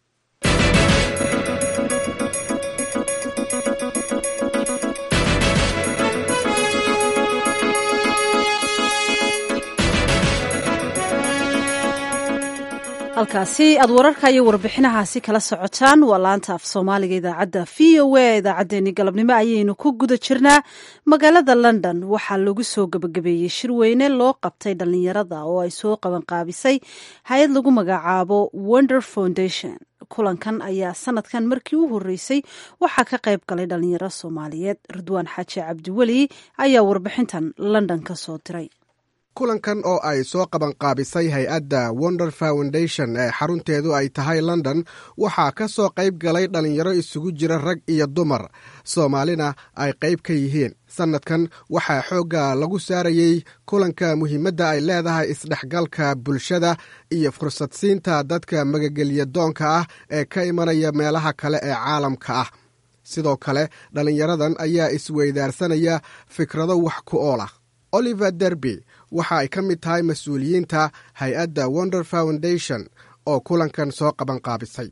halkaasi aad wararka iyo warbixinahaasi kala socotaan waa laanta af soomaaliga idaacadda v o a idaacaddeenii galabnimo ayaynu ku guda jirnaa magaalada london waxaa lagu soo gebagabeeyey shir weyne loo qabtay dhallinyarada oo ay soo qabanqaabisay hay-ad lagu magacaabo wonder foundation kulankan ayaa sanadkan markii u horeysay waxaa ka qayb galay dhalinyaro soomaaliyeed ridwaan xaaji cabdiweli ayaa warbixintan london ka soo diray kulankan oo ay soo qabanqaabisay hay-adda wonder foundation ee xarunteedu ay tahay london waxaa ka soo qayb galay dhallinyaro isugu jira rag iyo dumar soomaalina ay qayb ka yihiin sannadkan waxaa xoogga lagu saarayey kulanka muhiimadda ay leedahay isdhexgalka bulshada iyo fursadsiinta dadka magagelya doonka ah ee ka imanaya meelaha kale ee caalamka ah sidoo kale dhallinyaradan ayaa isweydaarsanaya fikrado wax ku ool ah oliver derby waxa ay ka mid tahay mas-uuliyiinta hay-adda wonder foundation oo kulankan soo qabanqaabisay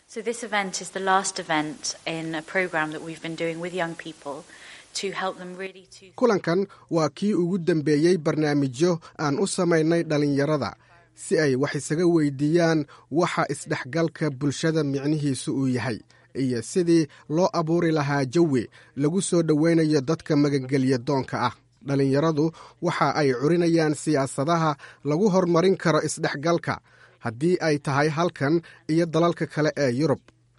kulankan waa kii ugu dambeeyey barnaamijyo aan u samaynay dhallinyarada si ay wax isaga weydiiyaan waxa isdhexgalka bulshada micnihiisu uu yahay iyo sidii loo abuuri lahaa jawi lagu soo dhoweynayo dadka magangelya doonka ah dhallinyaradu waxa ay curinayaan siyaasadaha lagu horumarin karo isdhexgalka haddii ay tahay halkan iyo dalalka kale ee yurub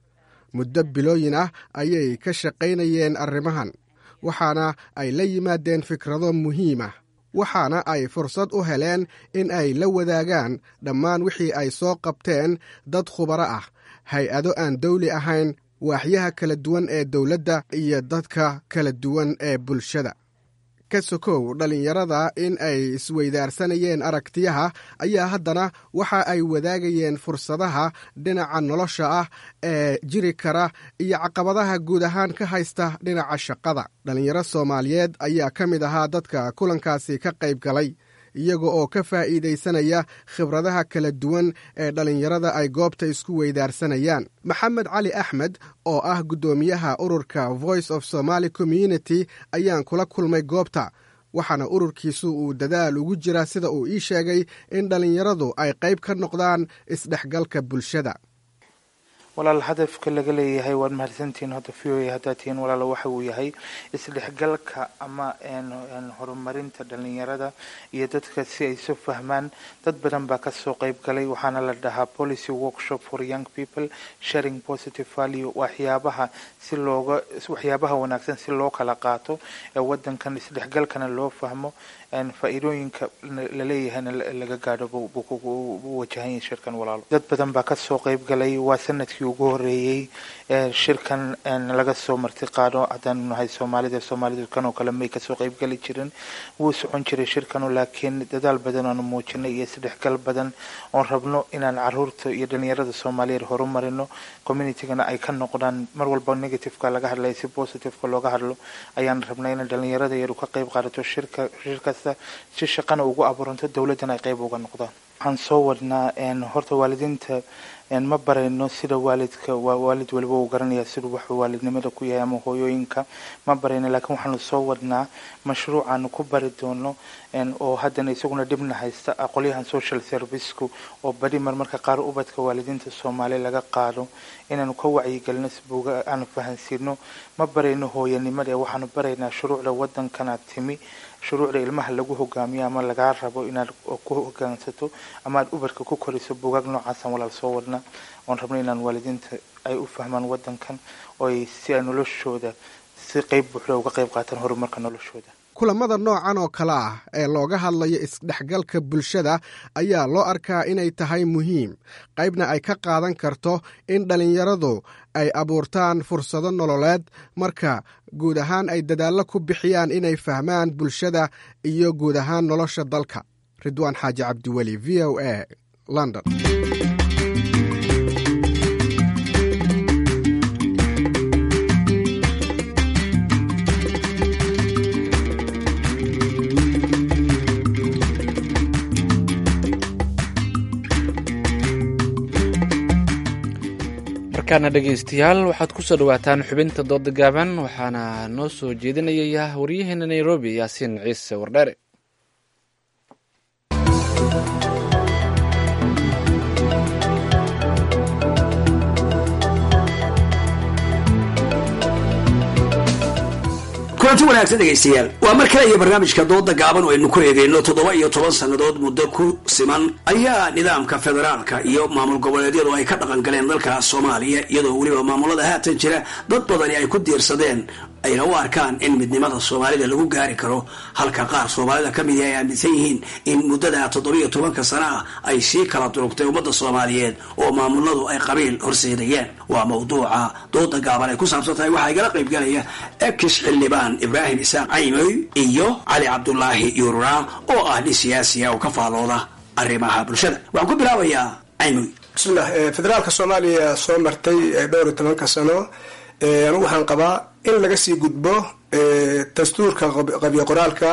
muddo bilooyin ah ayay ka shaqaynayeen arrimahan waxaana ay la yimaadeen fikrado muhiim ah waxaana ay fursad u heleen in ay la wadaagaan dhammaan wixii ay soo qabteen dad khubaro ah hay-ado aan dawli ahayn waaxyaha kala duwan ee dowladda iyo dadka kala duwan ee bulshada ka sokow dhallinyarada in ay isweydaarsanayeen aragtiyaha ayaa haddana waxa ay wadaagayeen fursadaha dhinaca nolosha ah ee jiri kara iyo caqabadaha guud ahaan ka haysta dhinaca shaqada dhallinyaro soomaaliyeed ayaa ka mid ahaa dadka kulankaasi ka qayb galay iyaga oo ka faa'iidaysanaya khibradaha kala duwan ee dhallinyarada ay goobta isku weydaarsanayaan maxamed cali axmed oo ah guddoomiyaha ururka voice of somaali community ayaan kula kulmay goobta waxaana ururkiisu uu dadaal ugu jira sida uu ii sheegay in dhallinyaradu ay qayb ka noqdaan isdhexgalka bulshada walaal hadafka laga leeyahay waad mahadsantihiin hadda v o a haddaad tihiin walaal waxa uu yahay isdhexgalka ama horumarinta dhalinyarada iyo dadka si ay isu fahmaan dad badan baa kasoo qeyb galay waxaana la dhahaa policy workshop for young people sharing positive value waxyaabaha si looga waxyaabaha wanaagsan si loo kala qaato ee wadankan isdhexgalkana loo fahmo faa-iidooyinka laleeyahayna laga gaadho buu wajahan yahay shirkan walaalo dad badan baa kasoo qeyb galay waa sanadkii ugu horeeyey shirkan laga soo marti qaado haddaanu nahay soomaalida soomaalidu kanoo kale may kasoo qeyb gali jirin wuu socon jiray shirkanu laakiin dadaal badan aanu muujinay iyo isdhexgal badan oon rabno inaan caruurta iyo dhalinyarada soomaaliyeed horumarino communitygana ay ka noqdaan mar walba negativeka laga hadlaya si positiveka looga hadlo ayaan rabnay in dhalinyarada yaru ka qeyb qaadato shirka shirkasta si shaqana ugu abuuranto dowladdana ay qeyb uga noqdaan waxaan soo wadnaa horta waalidiinta ma barayno sida waalidka waalid waliba uu garanaya siduu wax waalidnimada ku yahay ama hooyooyinka ma barayno laakiin waxaanu soo wadnaa mashruuc aanu ku bari doono oo haddana isaguna dhibna haysta aqolyahan social serviceku oo badi marmarka qaar ubadka waalidiinta soomaaliya laga qaado inaanu ka wacyigelino si buuga aanu fahansiino ma barayno hooyanimada ee waxaanu baraynaa shuruucda wadankanaad timi shuruucda ilmaha lagu hogaamiyo ama lagaa rabo inaad ku hogaansato ama aad ubarka ku koriso buugaag noocaasaan walaal soo wadna oon rabno inaan waalidiinta ay u fahmaan wadankan oo ay si ay noloshooda si qeyb buuxda uga qeyb qaataan horumarka noloshooda kulamada noocan oo kale ah ee looga hadlayo isdhexgalka bulshada ayaa loo arkaa inay tahay muhiim qaybna ay ka qaadan karto in dhallinyaradu ay abuurtaan fursado nololeed marka guud ahaan ay dadaallo ku bixiyaan inay fahmaan bulshada iyo guud ahaan nolosha dalka ridwaan xaaji cabdiweli v o a london markaana dhegaystayaal waxaad ku soo dhawaataan xubinta dooda gaaban waxaana noo soo jeedinaya waryaheena nairobi yaasiin ciise wardheere kulanti wanaagsan dhegaystayaal waa mar kale iyo barnaamijka dooda gaaban oo aynu ku eegeyno toddoba iyo toban sannadood muddo ku siman ayaa nidaamka federaalka iyo maamul goboleedyadu ay ka dhaqan galeen dalka soomaaliya iyadoo weliba maamulada haatan jira dad badani ay ku diirsadeen ayna u arkaan in midnimada soomaalida lagu gaari karo halka qaar soomaalida ka midi ay aaminsan yihiin in muddada toddobiyo tobanka sana ah ay sii kala durugtay ummadda soomaaliyeed oo maamuladu ay qabiil horseedayeen waa mawduuca dooda gaaban ay ku saabsan tahay waxaa igala qaybgalaya ekis xildhibaan ibraahim isaaq caymoy iyo cali cabdulaahi yuurura oo ah nin siyaasiya oo ka faalooda arrimaha bulshada waxaan ku bilaabayaa caymoy bismillah federaalka soomaaliya soo martay dhowr iyo tobanka sano anigu waxaan qabaa in laga sii gudbo dastuurka qabyo qoraalka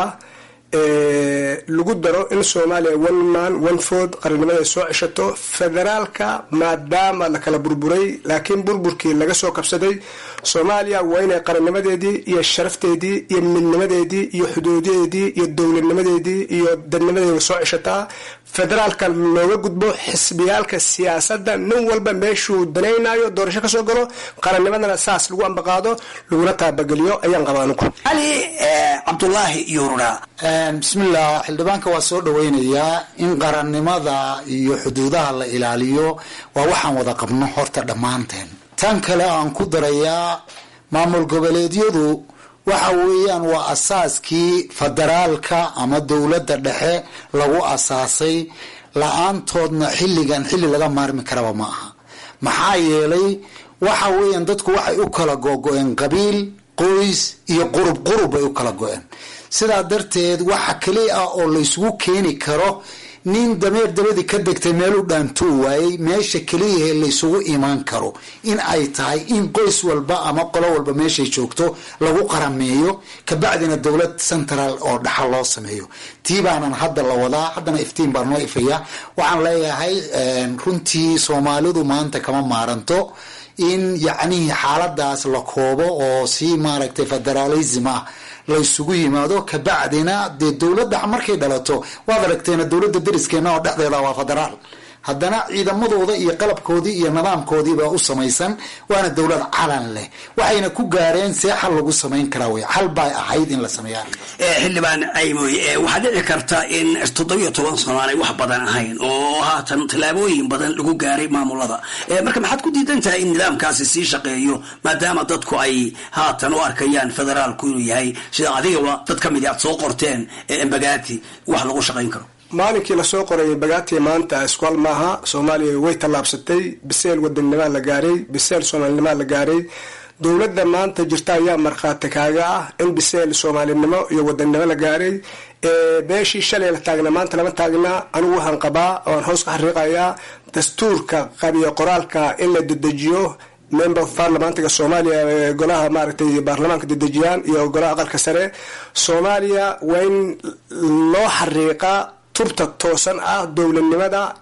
lagu daro in soomaaliya one man one food qarannimada ay soo ceshato federaalka maadaama la kala burburay laakiin burburkii laga soo kabsaday soomaaliya waa inay qarannimadeedii iyo sharafteedii iyo midnimadeedii iyo xuduudadeedii iyo dowladnimadeedii iyo dadnimadeeda soo ceshataa federaalka looga gudbo xisbiyaalka siyaasadda nin walba meeshuu danaynayo doorasho kasoo galo qarannimadana saas lagu ambaqaado laguna taabageliyo ayaan qabaa anugu cali cabdulaahi yuurura bismillah xildhibaanka waa soo dhaweynayaa in qarannimada iyo xuduudaha la ilaaliyo waa waxaan wada qabno horta dhammaanteen tan kale aan ku darayaa maamul goboleedyadu waxa weeyaan waa asaaskii federaalka ama dowladda dhexe lagu asaasay la-aantoodna xilligan xilli laga maarmi karaba ma aha maxaa yeelay waxa weeyaan dadku waxay u kala gogo-een qabiil qoys iyo qurub qurub bay u kala go-een sidaa darteed waxa keliya ah oo laysugu keeni karo nin dameer dabadii ka degtay meel u dhaantuu waayey meesha keliyahe laysugu imaan karo in ay tahay in qoys walba ama qolo walba meeshay joogto lagu qarameeyo kabacdina dowlad central oo dhaxal loo sameeyo tii baanan hadda la wadaa haddana iftiin baan noo ifaya waxaan leeyahay runtii soomaalidu maanta kama maaranto in yacnihii xaaladaas la koobo oo si maaragtay federalism ah laysugu yimaado kabacdina dee dowladda markay dhalato waad aragteena dowladda deriskeena oo dhexdeeda waa federaal haddana ciidamadooda iyo qalabkoodii iyo nidaamkoodiibaa u samaysan waana dowlad calan leh waxayna ku gaareen see xal lagu samayn karaa wey xal bay ahayd in la sameeya xildhibaan caymoy waxaa dhici karta in toddobiyo toban sano aanay wax badan ahayn oo haatan tallaabooyin badan lagu gaaray maamulada marka maxaad ku diidan tahay in nidaamkaasi sii shaqeeyo maadaama dadku ay haatan u arkayaan federaalku inuu yahay sida adigaba dad ka midi aad soo qorteen embagati wax lagu shaqayn karo maalinkii lasoo qoray bagaati maanta iskual maaha soomaaliya way tallaabsatay biseel wadannima la gaaray biseel soomaalinima la gaaray dowladda maanta jirta ayaa markhaati kaaga ah in biseel soomaalinimo iyo wadannimo la gaaray beeshii shalay la taagna maanta lama taagna anigu waxaan qabaa oaan hoos ka xariiqayaa dastuurka qabiyo qoraalka in la dedejiyo member of parliamantiga soomaaliya golaha maaragtay baarlamaanka dedejiyaan iyo golaha aqalka sare soomaaliya waa in loo xariiqa tubta toosan ah dowladnimada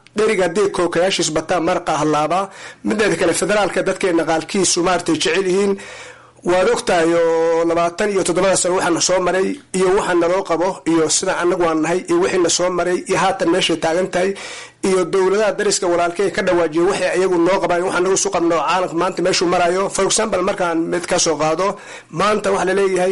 dheriga haddii kookayaashiis bataa maraqa hallaabaa mideeda kale federaalka dadkeena qaalkiisu maaratay jecel yihiin waad ogtahay oo labaatan iyo toddobada sano waxaana soo maray iyo waxa naloo qabo iyo sida anagu aan nahay iyo wixiina soo maray iyo haatan meeshay taagan tahay iyo dowladaha dariska walaalkey ka dhawaajiya waxay ayagu noo qabaan waxaa nagu isu qabno caalamka maanta meeshuu marayo for example markaan mid ka soo qaado maanta waxaa laleeyahay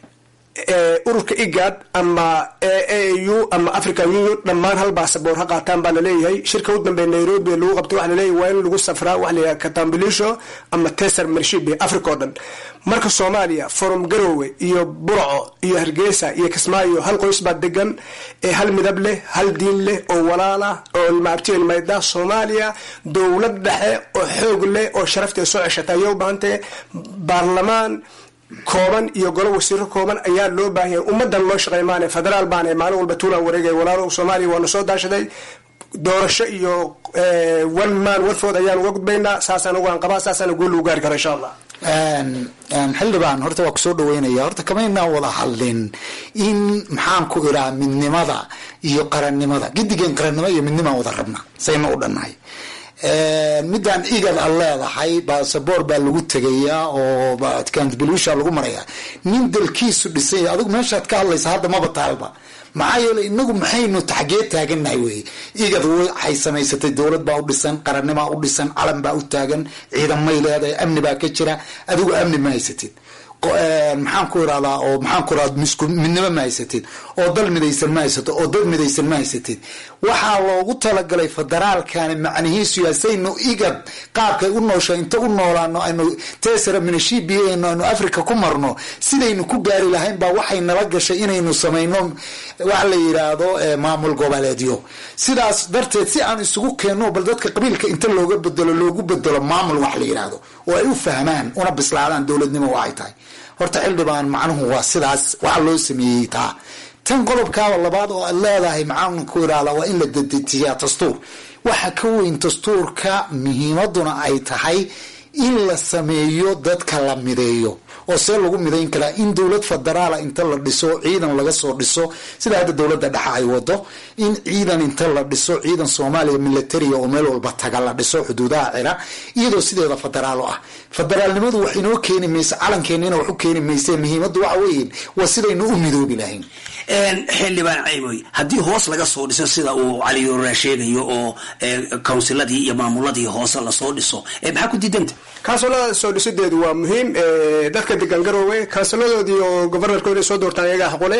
ururka igad ama aau ama african union dhammaan hal baasaboor ha qaataan baa laleeyahay shirka u dambeeya nairobi lagu qabtay waxa laleeyahay waa in lagu safraa waxa layahay katambilisho ama tesar marshibe africa oo dhan marka soomaaliya forum garowe iyo burco iyo hargeysa iyo kismaayo hal qoys baa degan ee hal midab leh hal diin leh oo walaala oo maabtiyen mayda soomaaliya dowlad dhexe oo xoog leh oo sharafteeda soo ceshata ayay u baahantay baarlamaan kooban iyo golo wasiiro kooban ayaa loo baahanya ummadan loo shaqey maane federaal baane maalin walba tuulaan wareegay walaalo soomaaliya waana soo daashaday doorasho iyo one man warfood ayaan uga gudbaynaa saasaan ugaan qabaa saasaan gool lagu gaari kara insha allah xildhibaan horta waa kusoo dhaweynaya horta kamaynaan wada hadlin in maxaan ku iraa midnimada iyo qarannimada gidigeen qarannimo iyo midnimaan wada rabna sayna u dhannahay midaan igad a leedahay basaboor baa lagu tegayaa oo kanbilusha lagu marayaa nin dalkiisu dhisanya adigu meeshaad ka hadlaysa hadda maba taalba maxaa yeeley inagu maxaynu taxgee taagannahay wey igad waxay samaysatay dowlad baa u dhisan qarannimaa u dhisan calan baa u taagan ciidamay leedahay amni baa ka jira adigu amni ma haysatid maxaan ku irahdaa oo maxaan ku irahda misku midnimo ma haysatid oo dal midaysan ma haysatid oo dad midaysan ma haysatid waxaa loogu talagalay federaalkani macnihiisu yahay saynu igad qaabkay u noosha inta u noolaano aynu tesara minashibiano aynu africa ku marno sidaynu ku gaari lahayn baa waxay nala gashay inaynu samayno waxa la yidhaahdo maamul goboleedyo sidaas darteed si aan isugu keenno bal dadka qabiilka inta looga bedelo loogu bedelo maamul wax la yidhaahdo oo ay u fahmaan una bislaadaan dowladnimo waxay tahay horta xildhibaan macnuhu waa sidaas waxa loo sameeyey taa tan qodobkaaba labaad oo aad leedahay maxaan ku irahdaa waa in la dedejiyaa dastuur waxa ka weyn dastuurka muhiimaduna ay tahay in la sameeyo dadka la mideeyo oo see lagu midayn karaa in dowlad federaala inta la dhiso ciidan laga soo dhiso sida hadda dowladda dhexe ay wado in ciidan inta la dhiso ciidan soomaaliya militaria oo meel walba taga la dhiso xuduudaha cira iyadoo sideeda federaal u ah federaalnimadu wax inoo keeni mayse calankeenina wax u keeni mayse muhiimaddu waxa weeye waa sidaynu u midoobi lahayn xildhibaan caymoy haddii hoos laga soo dhiso sida uu cali yoraa sheegayo oo kawnsiladii iyo maamuladii hoose lasoo dhiso maxaa ku diidanta kansulada soo dhisideedu waa muhiim dadka degan garoowe kansuladoodii oo governorkooda soo doortaan iyagaa xaqule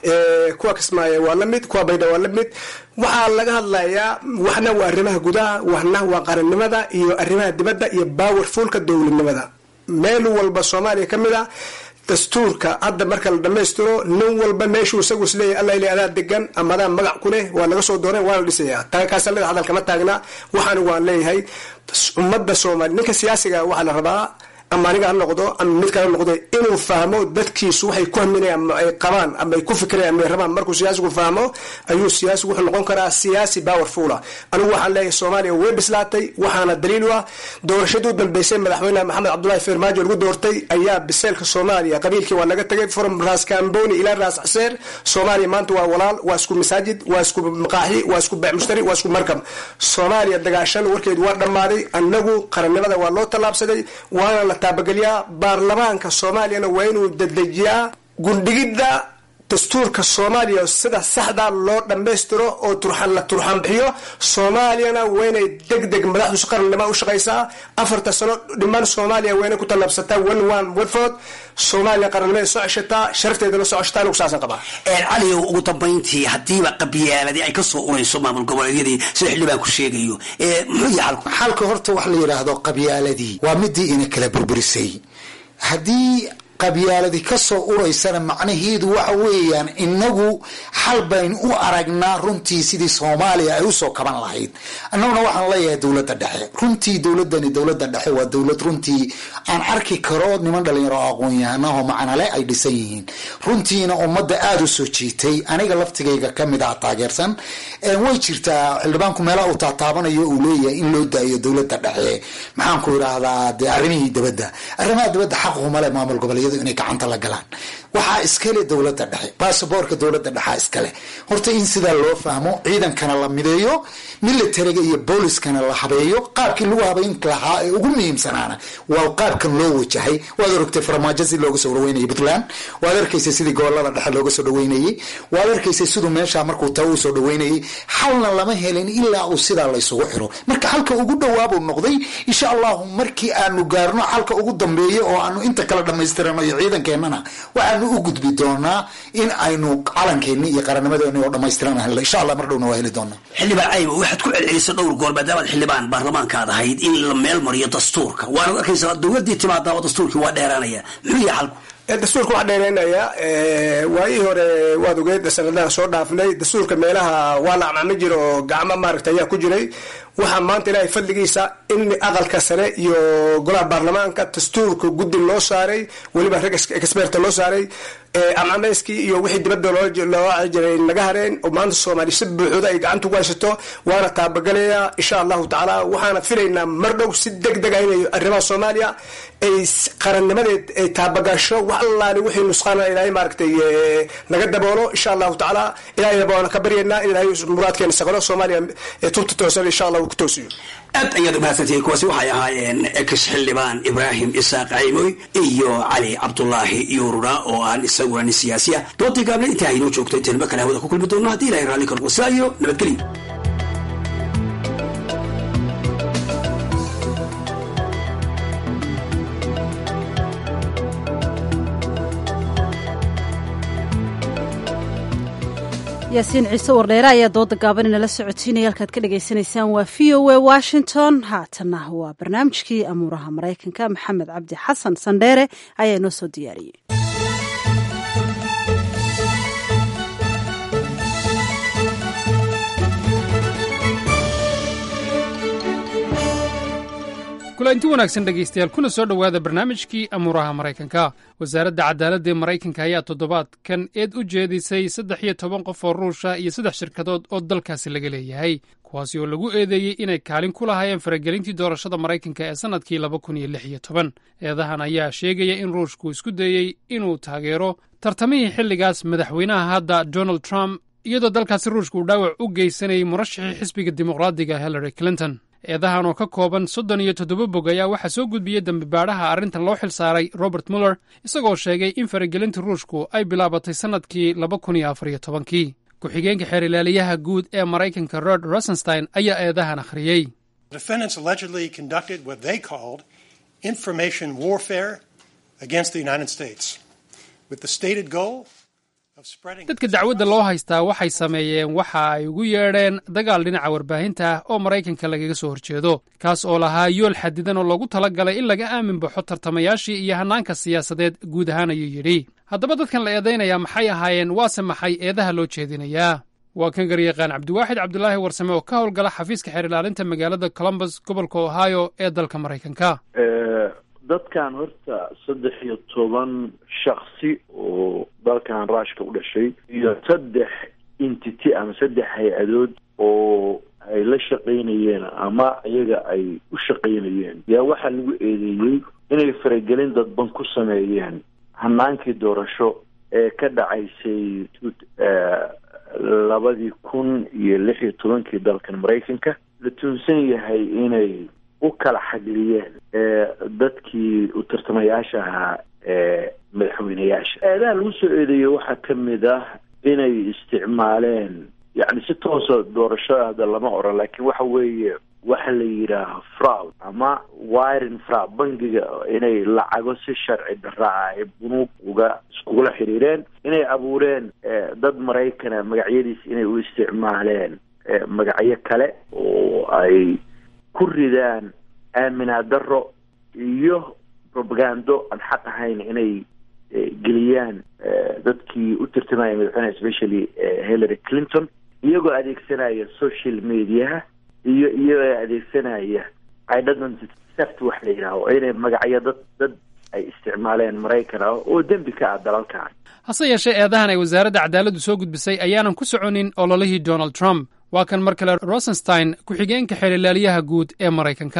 kuwa kismaayo waa la mid kuwa baydha waa la mid waxaa laga hadlayaa waxna waa arrimaha gudaha waxna waa qarannimada iyo arrimaha dibadda iyo powerfulka dowladnimada meel walba soomaaliya ka mid a dastuurka hadda marka la dhamaystiro nin walba meeshuu isagu isleeyahy alla il adaa degan ama adaa magac ku leh waa laga soo dooran waana dhisaya kaasallada hadalkama taagna waxaan waan leeyahay ummadda soomaaliya ninka siyaasiga waxaa la rabaa ama aniga ha noqdo ama mid kale ha noqdo inuu fahmo dadkiisu waxay ku haminayaan ama ay qabaan ama ay ku fikirayaan ama ay rabaan markuu siyaasigu fahmo ayuu siyaasigu wuxuu noqon karaa siyaasi powerful ah anigu waxaan leeyahay soomaaliya way bislaatay waxaana daliil u ah doorashadii u dambeysay madaxweyne maxamed cabdullahi farmaajo lagu doortay ayaa biseelka soomaaliya qabiilkii waa laga tagay from raas kamboni ilaa raas xaseer soomaaliya maanta waa walaal waa isku masaajid waa isku maqaaxi waa isku beec mushtari waa isku markab soomaaliya dagaashan warkeedu waa dhammaaday annagu qarannimada waa loo tallaabsaday waana la taabageliyaa baarlamaanka soomaaliyana waa inuu dedejiyaa gundhigidda dastuurka soomaaliya sida saxda loo dhammaystiro oo turxan la turxan bixiyo soomaaliyana waa inay deg deg madaxdu qarannimo u shaqaysaa afarta sano dhiman soomaaliya waa inay ku tallaabsataa one one warfood soomaaliya qarannimada soo ceshataa sharafteedana soo ceshataa anigu saasan qabaa caliyow ugu dambayntii haddiiba qabyaaladii ay ka soo urayso maamul goboleedyadii sida xildhibaanku sheegayo muxuu yahay xalku xalka horta wax la yidhaahdo qabyaaladii waa midii ina kala burburisay haddii qabyaaladi kasoo uraysana macnaheedu waxa weeyaan inagu xal baynu u aragnaa runtii sidii soomaaliya ay usoo kaban lahayd annaguna waxaan leeyahay dowladda dhexe runtii dowladani dowladda dhexe waa dowlad runtii aan arki karo niman dhalinyaro oo aqoon-yahanaho macnale ay dhisan yihiin runtiina ummadda aada u soo jiitay aniga laftigayga kamid ah taageersan way jirtaa xildhibaanku meelaha uu taataabanayo uu leeyahay in loo daayo dowladda dhexe maxaanku idhaahdaa dee arrimihii dabadda arrimaha dabadda xaqumale maamul goboleedyadu inay gacanta la galaan waxaa iskale dowladda dhexe basaboorka dowladda dhexaa iskale horta in sidaa loo fahmo ciidankana la mideeyo militariga iyo booliskana la habeeyo qaabkii lagu habeyn lahaa ee ugu muhiimsanaana waa qaabkan loo wajahay waad orogtay farmaajo si looga soo dhaweynayay puntland waad arkaysay sidii gobolada dhexe looga soo dhaweynayey waad arkaysay siduu meesha markuu taa uu soo dhaweynayay xalna lama helin ilaa uu sidaa laysugu xiro marka xalka ugu dhawaabuu noqday insha allahu markii aanu gaarno xalka ugu dambeeya oo aanu inta kala dhamaystirano iyo ciidankeenana waxaanu u gudbi doonaa in aynu calankeeni iyo qarannimadeeni oo dhamaystiran helno insha allah mar dhowna waa heli doonaa xildhibaan cayba waxaad ku celcelisay dhowr goor maadaamaad xildhibaan baarlamaankaad ahayd in la meel mariyo dastuurka waanad arkaysaa dowladii timaadaaba dastuurkii waa dheeraanaya muxuu yahay xalku dastuurka waxaa dheereynayaa waayihii hore waad ogeed sanadaha soo dhaafnay dastuurka meelaha waa la acmaami jira oo gacmo maaragta ayaa ku jiray waxaa maanta ilaahay fadligiisa in aqalka sare iyo golaha baarlamaanka dastuurka guddi loo saaray weliba rag experta loo saaray amcameyskii iyo wixii dibadda loo jiray laga hareen oo maanta soomaaliya si buuxda ay gacanta ku haysato waana taabagalayaa insha allahu tacaala waxaana filaynaa mar dhow si deg deg ah inay arrimaha soomaaliya ay qarannimadeed ay taabagasho wax allaali wixii nusqaana ilaahay maaragtay naga daboolo insha allahu tacaala ilaahay baana ka baryaynaa in ilaahay muraadkeena saqalo soomaaliya tubta toosan insha allah uu ku toosiyo aad ayaad umahadsantihiin kuwaasi waxay ahaayeen ex xildhibaan ibraahim isaaq caymoy iyo cali cabdulaahi yuurura oo aan isaguna nin siyaasi ah doontii gaabna intaa aynoo joogto intaynu kale hawada ku kulmi doonno haddii ilahay raalli ka noqdo sidaa iyo nabadgelyo yaasiin ciise wardheere ayaa dooda gaaban inala socotiinaya halkaad ka dhagaysanaysaan waa v o a washington haatanna waa barnaamijkii amuuraha maraykanka maxamed cabdi xasan sandheere ayaa inoo soo diyaariyey kulanti wanaagsan dhegaystayaal kuna soo dhowaada barnaamijkii amuuraha maraykanka wasaaradda cadaaladda ee maraykanka ayaa toddobaadkan eed u jeedisay saddex iyo toban qof oo ruusha iyo saddex shirkadood oo dalkaasi laga leeyahay kuwaasi oo lagu eedeeyey inay kaalin ku lahaayeen faragelintii doorashada maraykanka ee sannadkii laba kun iyo lix iyo toban eedahan ayaa sheegaya in ruushku isku dayey inuu taageero tartamihii xilligaas madaxweynaha hadda donald trump iyadoo dalkaasi ruushka uu dhaawac u geysanayay murashaxii xisbiga dimuqraadiga hillary clinton eedahan oo ka kooban soddon iyo toddoba bog ayaa waxaa soo gudbiyey dembibaadhaha arrintan loo xil saaray robert muller isagoo sheegay in faragelinta ruushku ay bilaabatay sannadkii laba kun iyo afar iyo tobankii ku-xigeenka xeer ilaaliyaha guud ee maraykanka rod rosenstein ayaa eedahan akhriyey dadka dacwadda loo haystaa waxay sameeyeen waxa ay ugu yeedheen dagaal dhinaca warbaahinta ah oo maraykanka lagaga soo horjeedo kaas oo lahaa yool xadidan oo loogu tala galay in laga aamin baxo tartamayaashii iyo hannaanka siyaasadeed guud ahaan ayuu yidhi haddaba dadkan la eedaynayaa maxay ahaayeen waase maxay eedaha loo jeedinayaa waa kan garyaqaan cabdiwaaxid cabdulaahi warsame oo ka howlgala xafiiska xeer ilaalinta magaalada columbus gobolka ohio ee dalka maraykanka dadkan horta saddex iyo toban shaksi oo dalkan ruushka u dhashay iyo saddex entity ama saddex hay-adood oo ay la shaqaynayeen ama iyaga ay u shaqaynayeen yaa waxaa lagu eedeeyey inay faragelin dadban ku sameeyeen hanaankii doorasho ee ka dhacaysay labadii kun iyo lix iyo tobankii dalkan maraykanka la tuunsan yahay inay u kala xagliyeen dadkii u tartamayaasha ahaa ee madaxweyneyaasha eedaha lagu soo eedeeyey waxaa ka mid ah inay isticmaaleen yacni si toosa doorashada hadda lama oran laakiin waxa weeye waxa la yidhaaha fraud ama wiring fraud bangiga inay lacago si sharci darra ah ay bunuug uga iskugula xiriireen inay abuureen dad maraykana magacyadiis inay u isticmaaleen magacyo kale oo ay ku ridaan aaminaa daro iyo propagando aan xaq ahayn inay geliyaan dadkii u tartamaya madaxweyneha especially hillary clinton iyagoo adeegsanaya social mediaha iyo iyagoo adeegsanaya identity theft wax la yidhaaho inay magacyo dad dad ay isticmaaleen maraykan ah oo dembi ka ah dalalkan hase yeeshee eedahan ay wasaaradda cadaaladdu soo gudbisay ayaanan ku soconin ololihii donald trump waa kan mar kale rosenstein ku-xigeenka xeer ilaaliyaha guud ee maraykanka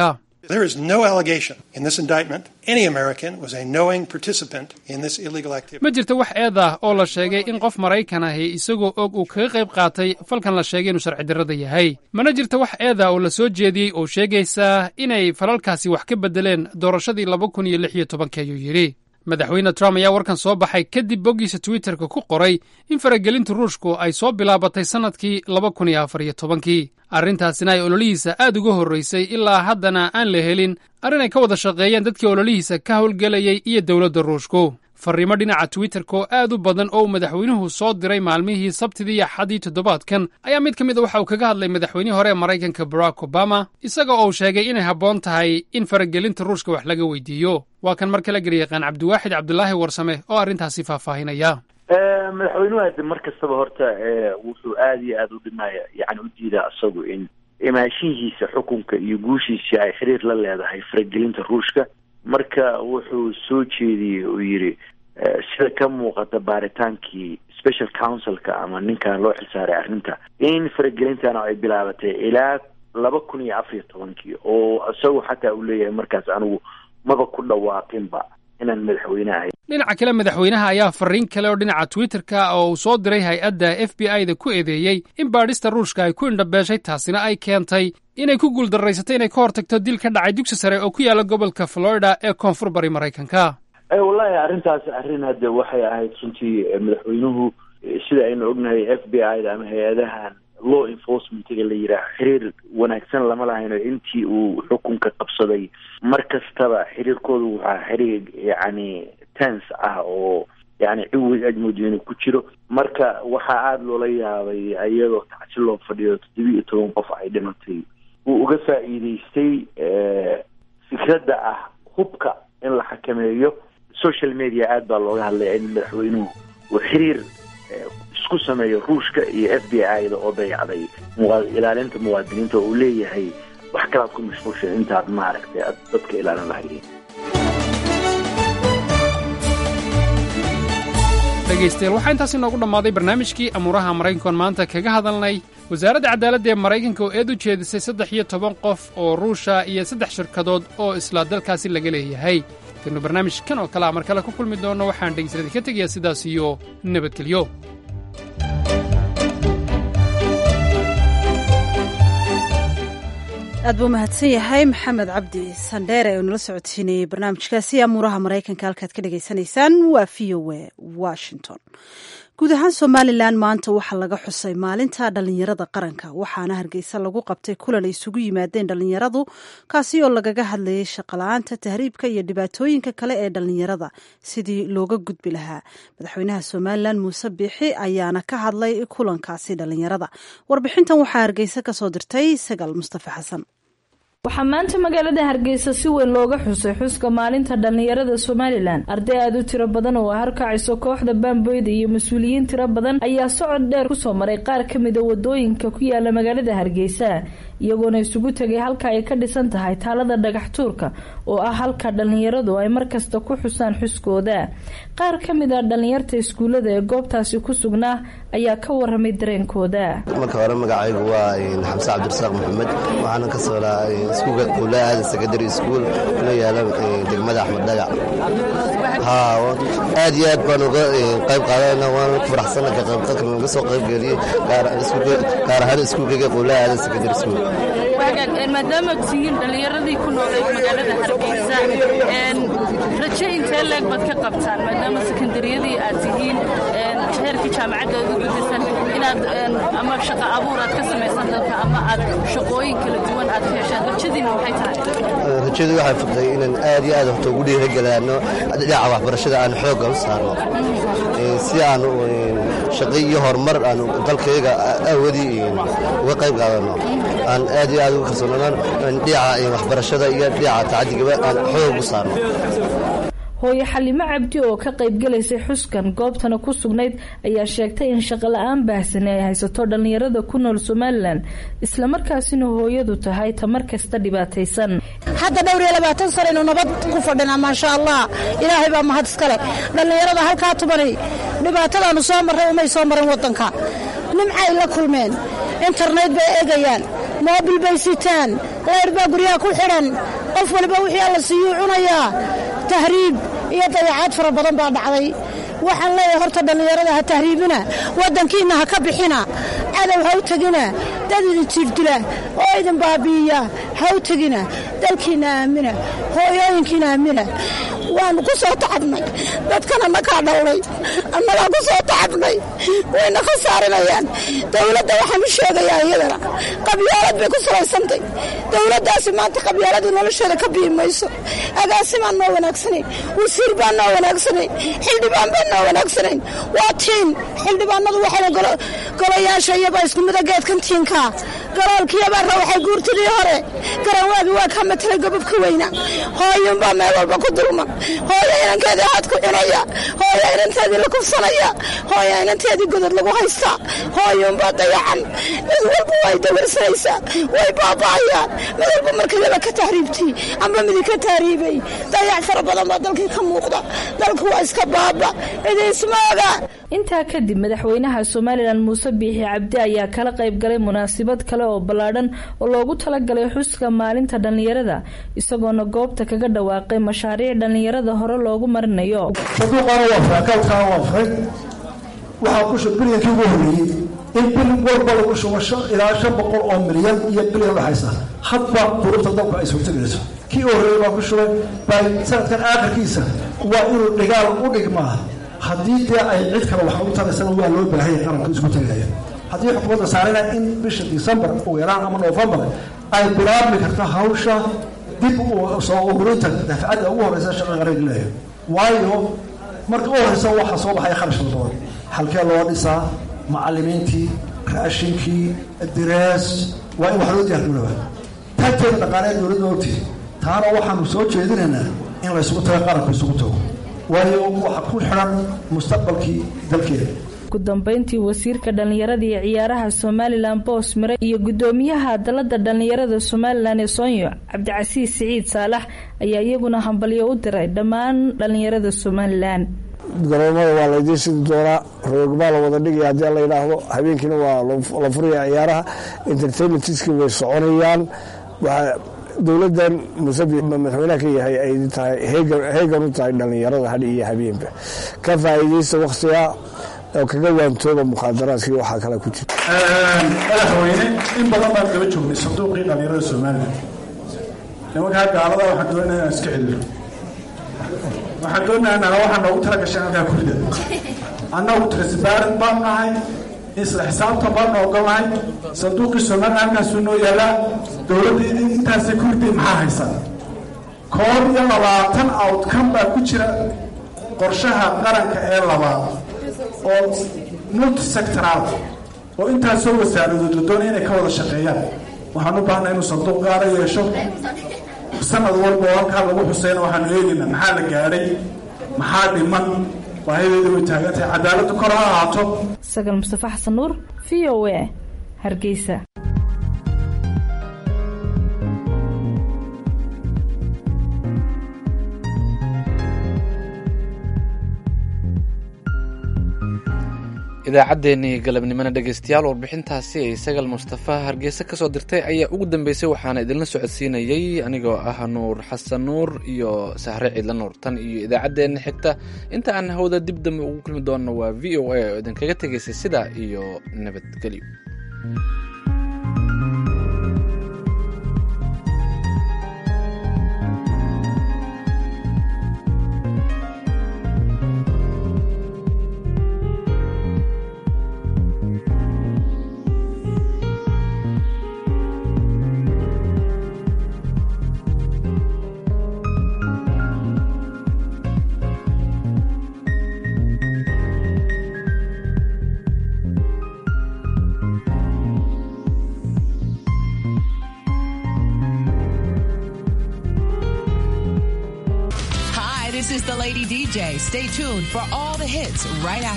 There is no allegation in this indictment any American was a knowing participant in this illegal activity. ma jirto wax eed ah oo la sheegay in qof maraykan ahi isagoo og uu kaga qayb qaatay falkan la sheegay inuu sharci darrada yahay mana jirto wax eed ah oo la soo jeediyey oo sheegaysa inay falalkaasi wax ka beddeleen doorashadii laba kun iyo lix iyo tobanka ayuu yidhi madaxweyne trump ayaa warkan soo baxay kadib boggiisa twitterka ku qoray in faragelinta ruushku ay soo bilaabatay sannadkii laba kun iyo afar iyo tobankii arrintaasina ay ololihiisa aad uga horraysay ilaa haddana aan la helin arrin ay ka wada shaqeeyeen dadkii ololihiisa ka howlgelayay iyo dowladda ruushku farriimo dhinaca twitterka oo aad u badan oo uu madaxweynuhu soo diray maalmihii sabtidii iyo axaddii toddobaadkan ayaa mid ka mid a waxa uu kaga hadlay madaxweynihii hore ee maraykanka barack obama isaga oo sheegay inay habboon tahay in faragelinta ruushka wax laga weydiiyo waa kan mar kale garyaqaan cabdiwaaxid cabdulaahi warsame oo arrintaasi faahfaahinaya madaxweynuhu hadde mar kastaba horta wuxuu aada iyo aada u dhimaya yani u diidaa isagu in imaashihiisa xukunka iyo guushiisa ay xiriir la leedahay faragelinta ruushka marka wuxuu soo jeediyey uu yidhi sida ka muuqata baaritaankii special councilka ama ninkan loo xilsaaray arrinta in faragelintana ay bilaabatay ilaa laba kun iyo afar iyo tobankii oo isagu xataa uu leeyahay markaas anigu maba ku dhawaaqinba inaan madaxweyne ahay dhinaca kale madaxweynaha ayaa farriin kale oo dhinaca twitterka oo uu soo diray hay-adda f b i da ku eedeeyey in baadhista ruushka ay ku indhabeeshay taasina ay keentay inay ku guuldarraysatay inay ka hortagto dil ka dhacay dugsi sare oo ku yaala gobolka florida ee koonfur bari maraykanka wallahi arrintaas arrin hadde waxay ahayd runtii madaxweynuhu sida aynu ognahay f b i da ama hay-adahan law enforcementiga la yidhaaho xiriir wanaagsan lama lahayno intii uu xukunka qabsaday mar kastaba xiriirkoodu waxaa xiriir yacni tens ah oo yani ciwig aad moodo inuu ku jiro marka waxaa aada loola yaabay iyadoo tacsi loo fadhiyo toddoba iyo toban qof ay dhimatay uu uga faa'iideystay fikradda ah hubka in la xakameeyo social media aad baa looga hadlaya in madaxweynuhu uu xiriir isku sameeyo ruushka iyo f b i da oo dayacday ilaalinta muwaadiniinta oo uu leeyahay wax kalaad ku mashquulsha intaad maaragtay aad dadka ilaalin lahaydeen dhegaystayaal waxaa intaas inoogu dhammaaday barnaamijkii amuuraha maraykankoon maanta kaga hadalnay wasaaradda cadaaladda ee maraykanka oo eed u jeedisay saddex iyo toban qof oo ruusha iyo saddex shirkadood oo isla dalkaasi laga leeyahay kanu barnaamijkan oo kale a mar kale ku kulmi doonno waxaan dhegaystaladii ka tegayaa sidaas iyo nabadgelyo aad buu mahadsan yahay maxamed cabdi sandheere oo nala socodsiinayey barnaamijkaasi amuuraha maraykanka halkaad ka dhagaysanaysaan waa v o a washington guud ahaan somalilan maanta waxaa laga xusay maalinta dhallinyarada qaranka waxaana hargeysa lagu qabtay kulan ay isugu yimaadeen dhallinyaradu kaasi oo lagaga hadlayay shaqala-aanta tahriibka iyo dhibaatooyinka kale ee dhallinyarada sidii looga gudbi lahaa madaxweynaha somalilan muuse biixi ayaana ka hadlay kulankaasi dhallinyarada warbixintan waxaa hargeysa kasoo dirtay sagaal mustafa xasan waxaa maanta magaalada hargeysa si weyn looga xusay xuska maalinta dhallinyarada somalilan arday aada u tiro badan oo harkacayso kooxda baamboyda iyo mas-uuliyiin tiro badan ayaa socod dheer kusoo maray qaar ka mida wadooyinka ku yaala magaalada hargeysa iyagoona isugu tegay halka ay ka dhisan tahay taalada dhagax tuurka oo ah halka dhallinyaradu ay markasta ku xusaan xuskooda qaar ka mid a dhallinyarta iskuullada ee goobtaasi ku sugnaa ayaa ka waramay dareenkooda marka hore magacaygu waa xamse cabdirasaaq maxamed waxaana ka soolaa iskuulka kuulaa aada secondary school kuna yaala degmada axmed dhagac aad iyo aad baan uga qayb qaadana waana ku faraxsana ka qaybqalka uga soo qaybgeliyey gaar ahaan iskuulkayga quulaa aada secondary school maadaama tihiin dhallinyaradii ku noolayd magaalada hargeysa raje intee leeg baad ka qabtaan maadaama sekondariyadii aad tihiin heerkii jaamacadda aad u gudaysan inaad ama shaqo abuur aad ka samaysan dalka ama aad shaqooyin kala duwan aad ka heshaan rajadiina maxay tahay rajadu waxay furtay inaan aad iyo aad horta ugu dhiirigelaano dhinaca waxbarashada aan xoogga u saarno si aan shaqo iyo horumar aan dalkayga awoodii uga qayb qaadano aan aad iyo aad ugu kalsoonaan dhinaca waxbarashada iyo dhinaca tacaddigaba aan xoog u saarno hooye xalimo cabdi oo ka qaybgalaysay xuskan goobtana ku sugnayd ayaa sheegtay in shaqola-aan baahsani ay haysato dhallinyarada ku nool somalilan islamarkaasina hooyadu tahay tamar kasta dhibaataysan hadda dhowr iyo labaatan sanaynu nabad ku fadhinaa maasha allah ilaahay baa mahad iskale dhallinyarada halkaa tubanay dhibaatadaanu soo marray umay soo marin wadanka nimcay la kulmeen internet bay eegayaan moobil bay sitaan layr baa guryaha ku xidhan qof waliba wixii alla siiyuu cunayaa tahriib iyo dayacaad fara badan baa dhacday waxaan leeyahay horta dhallinyarada ha tahriibina waddankiinna ha ka bixina cadow ha u tegina dad idin jirdila oo idin baabi'iya ha u tegina dalkiinna aamina hooyooyinkiina aamina waannu ku soo tacabnay dadkana nakaa dhowlay annagaa ku soo tacabnay wayna khasaarinayaan dowladda waxaan u sheegayaa iyadana qabyaalad bay ku salaysantay dowladdaasi maanta qabyaaladii nolosheeda ka bi'i mayso agaasimaan noo wanaagsanayn wasiir baan noo wanaagsanayn xildhibaan baan noo wanaagsanayn waa tiin xildhibaanadu waxayna golayaasha iyabaa isku mida geedkan tiinkaa galoolkiyabaarra waxay guurtidii hore garanwaagi waa kaa matalay gobobka weyna hooyuunbaa meel walba ku dulman hooyo inankeedii haad ku cunaya hooyo inanteedii la kufsanaya hooyo inanteedii godod lagu haystaa hooyuunbaa dayacan mid walba way dawarsanaysaa way baaba'ayaan mid walba markayaba ka tahriibtay amba midi ka tahriibay dayac fara badan baa dalkii ka muuqda dalku waa iska baaba idiismaaga intaa kadib madaxweynaha somalilan muuse biixi cabdi ayaa kala qayb galay munaasabad kale oo ballaadhan oo loogu talagalay xuska maalinta dhallinyarada isagoona goobta kaga dhawaaqay mashaariic dhallinyarada hore loogu marinayo saduuqaana waa faakaalkaana waa furay waxaa ku shub bilyankii ugu horreeyey in bil walba lagu shubo ilaa shan boqol oo milyan iyo bilyan dhexaysa hadba duruufta dalku ay suurtagelayso kii u horreeyey baa ku shubay bay sanadkan aakhirkiisa waa inuu dhigaal u dhigmaa haddii dee ay cid kale wax u taraysana waa loo baahanya qaranka isku tagaya haddii xukuumadda saarina in bisha disembar ugu yaraan ama noofembar ay bilaabmi karto hawsha dib soo ururinta dafcadda ugu horreysa shaqa qaranka leeyahay waayo marka u horreysa waxaa soo baxaya kharash fara badan halkee loo dhisaa macallimiintii raashinkii direes waa in wax loo diyaargarooba taagteeda dhaqaaleed dowladda ogtii taana waxaanu soo jeedinaynaa in laysugu tago qaranku isugu tago waayo waxa ku xidhan mustaqbalkii dalkeeda ugu dambeyntii wasiirka dhallinyarada iyo ciyaaraha somalilan boos mire iyo guddoomiyaha dalada dhallinyarada somalilan ee soonyo cabdicasiis siciid saalax ayaa iyaguna hambalyo u diray dhammaan dhallinyarada somalilan garoomada waa laydiin sidi doonaa roogmaa la wada dhigaya haddii la yidhaahdo habeenkiina waa la furaya ciyaaraha entertainmentiski way soconayaan dowladan musabi madaxweynaha ka yahay ay tahay heegan u tahay dhallinyarada hadhi iyo habeenba ka faa'iidaysta wakhtiga oo kaga waantooba mukhaadaraadkii waxaa kale ku jira madaxweyne in badan baan daba joognay sanduuqii dhallinyarada somalilan nimankaa gaalada waxaan doonaa inaan iska xidhiiro waxaan doonayaa naga waxaa noogu tala gashay halkaa kurida annagu transparent baan nahay isla xisaabtan baan ogolnahay sanduuqii somalilan halkaasuu noo yaalaa dowladda intaasay kuriday maxaa haysan koob iyo labaatan outcome baa ku jira qorshaha qaranka ee labaad oo multisectoral oo intaasoo wasaaradood la doonaya inay ka wada shaqeeyaan waxaan u baahnaa inuu sanduuq gaara yeesho sanad walba oo halkaa lagu xuseyna waxaanu eegaynaa maxaa la gaadhay maxaa dhiman baahideeda way taagan tahay cadaaladdu kor ha ahaato sagal mustafa xasan nuur v o a hargeysa idaacaddeenii galabnimona dhegaystayaal warbixintaasi ay sagal mustafa hargeysa kasoo dirtay ayaa ugu dambeysay waxaana idinla socodsiinayey anigoo ah nuur xasan nuur iyo sahre ciidla nuur tan iyo idaacaddeenna xigta inta aan hawda dib dambe ugu kulmi doonno waa v o a oo idinkaga tegaysay sidaa iyo nabadgelyo Hi, this is the Lady DJ. Stay tuned for all the hits right after.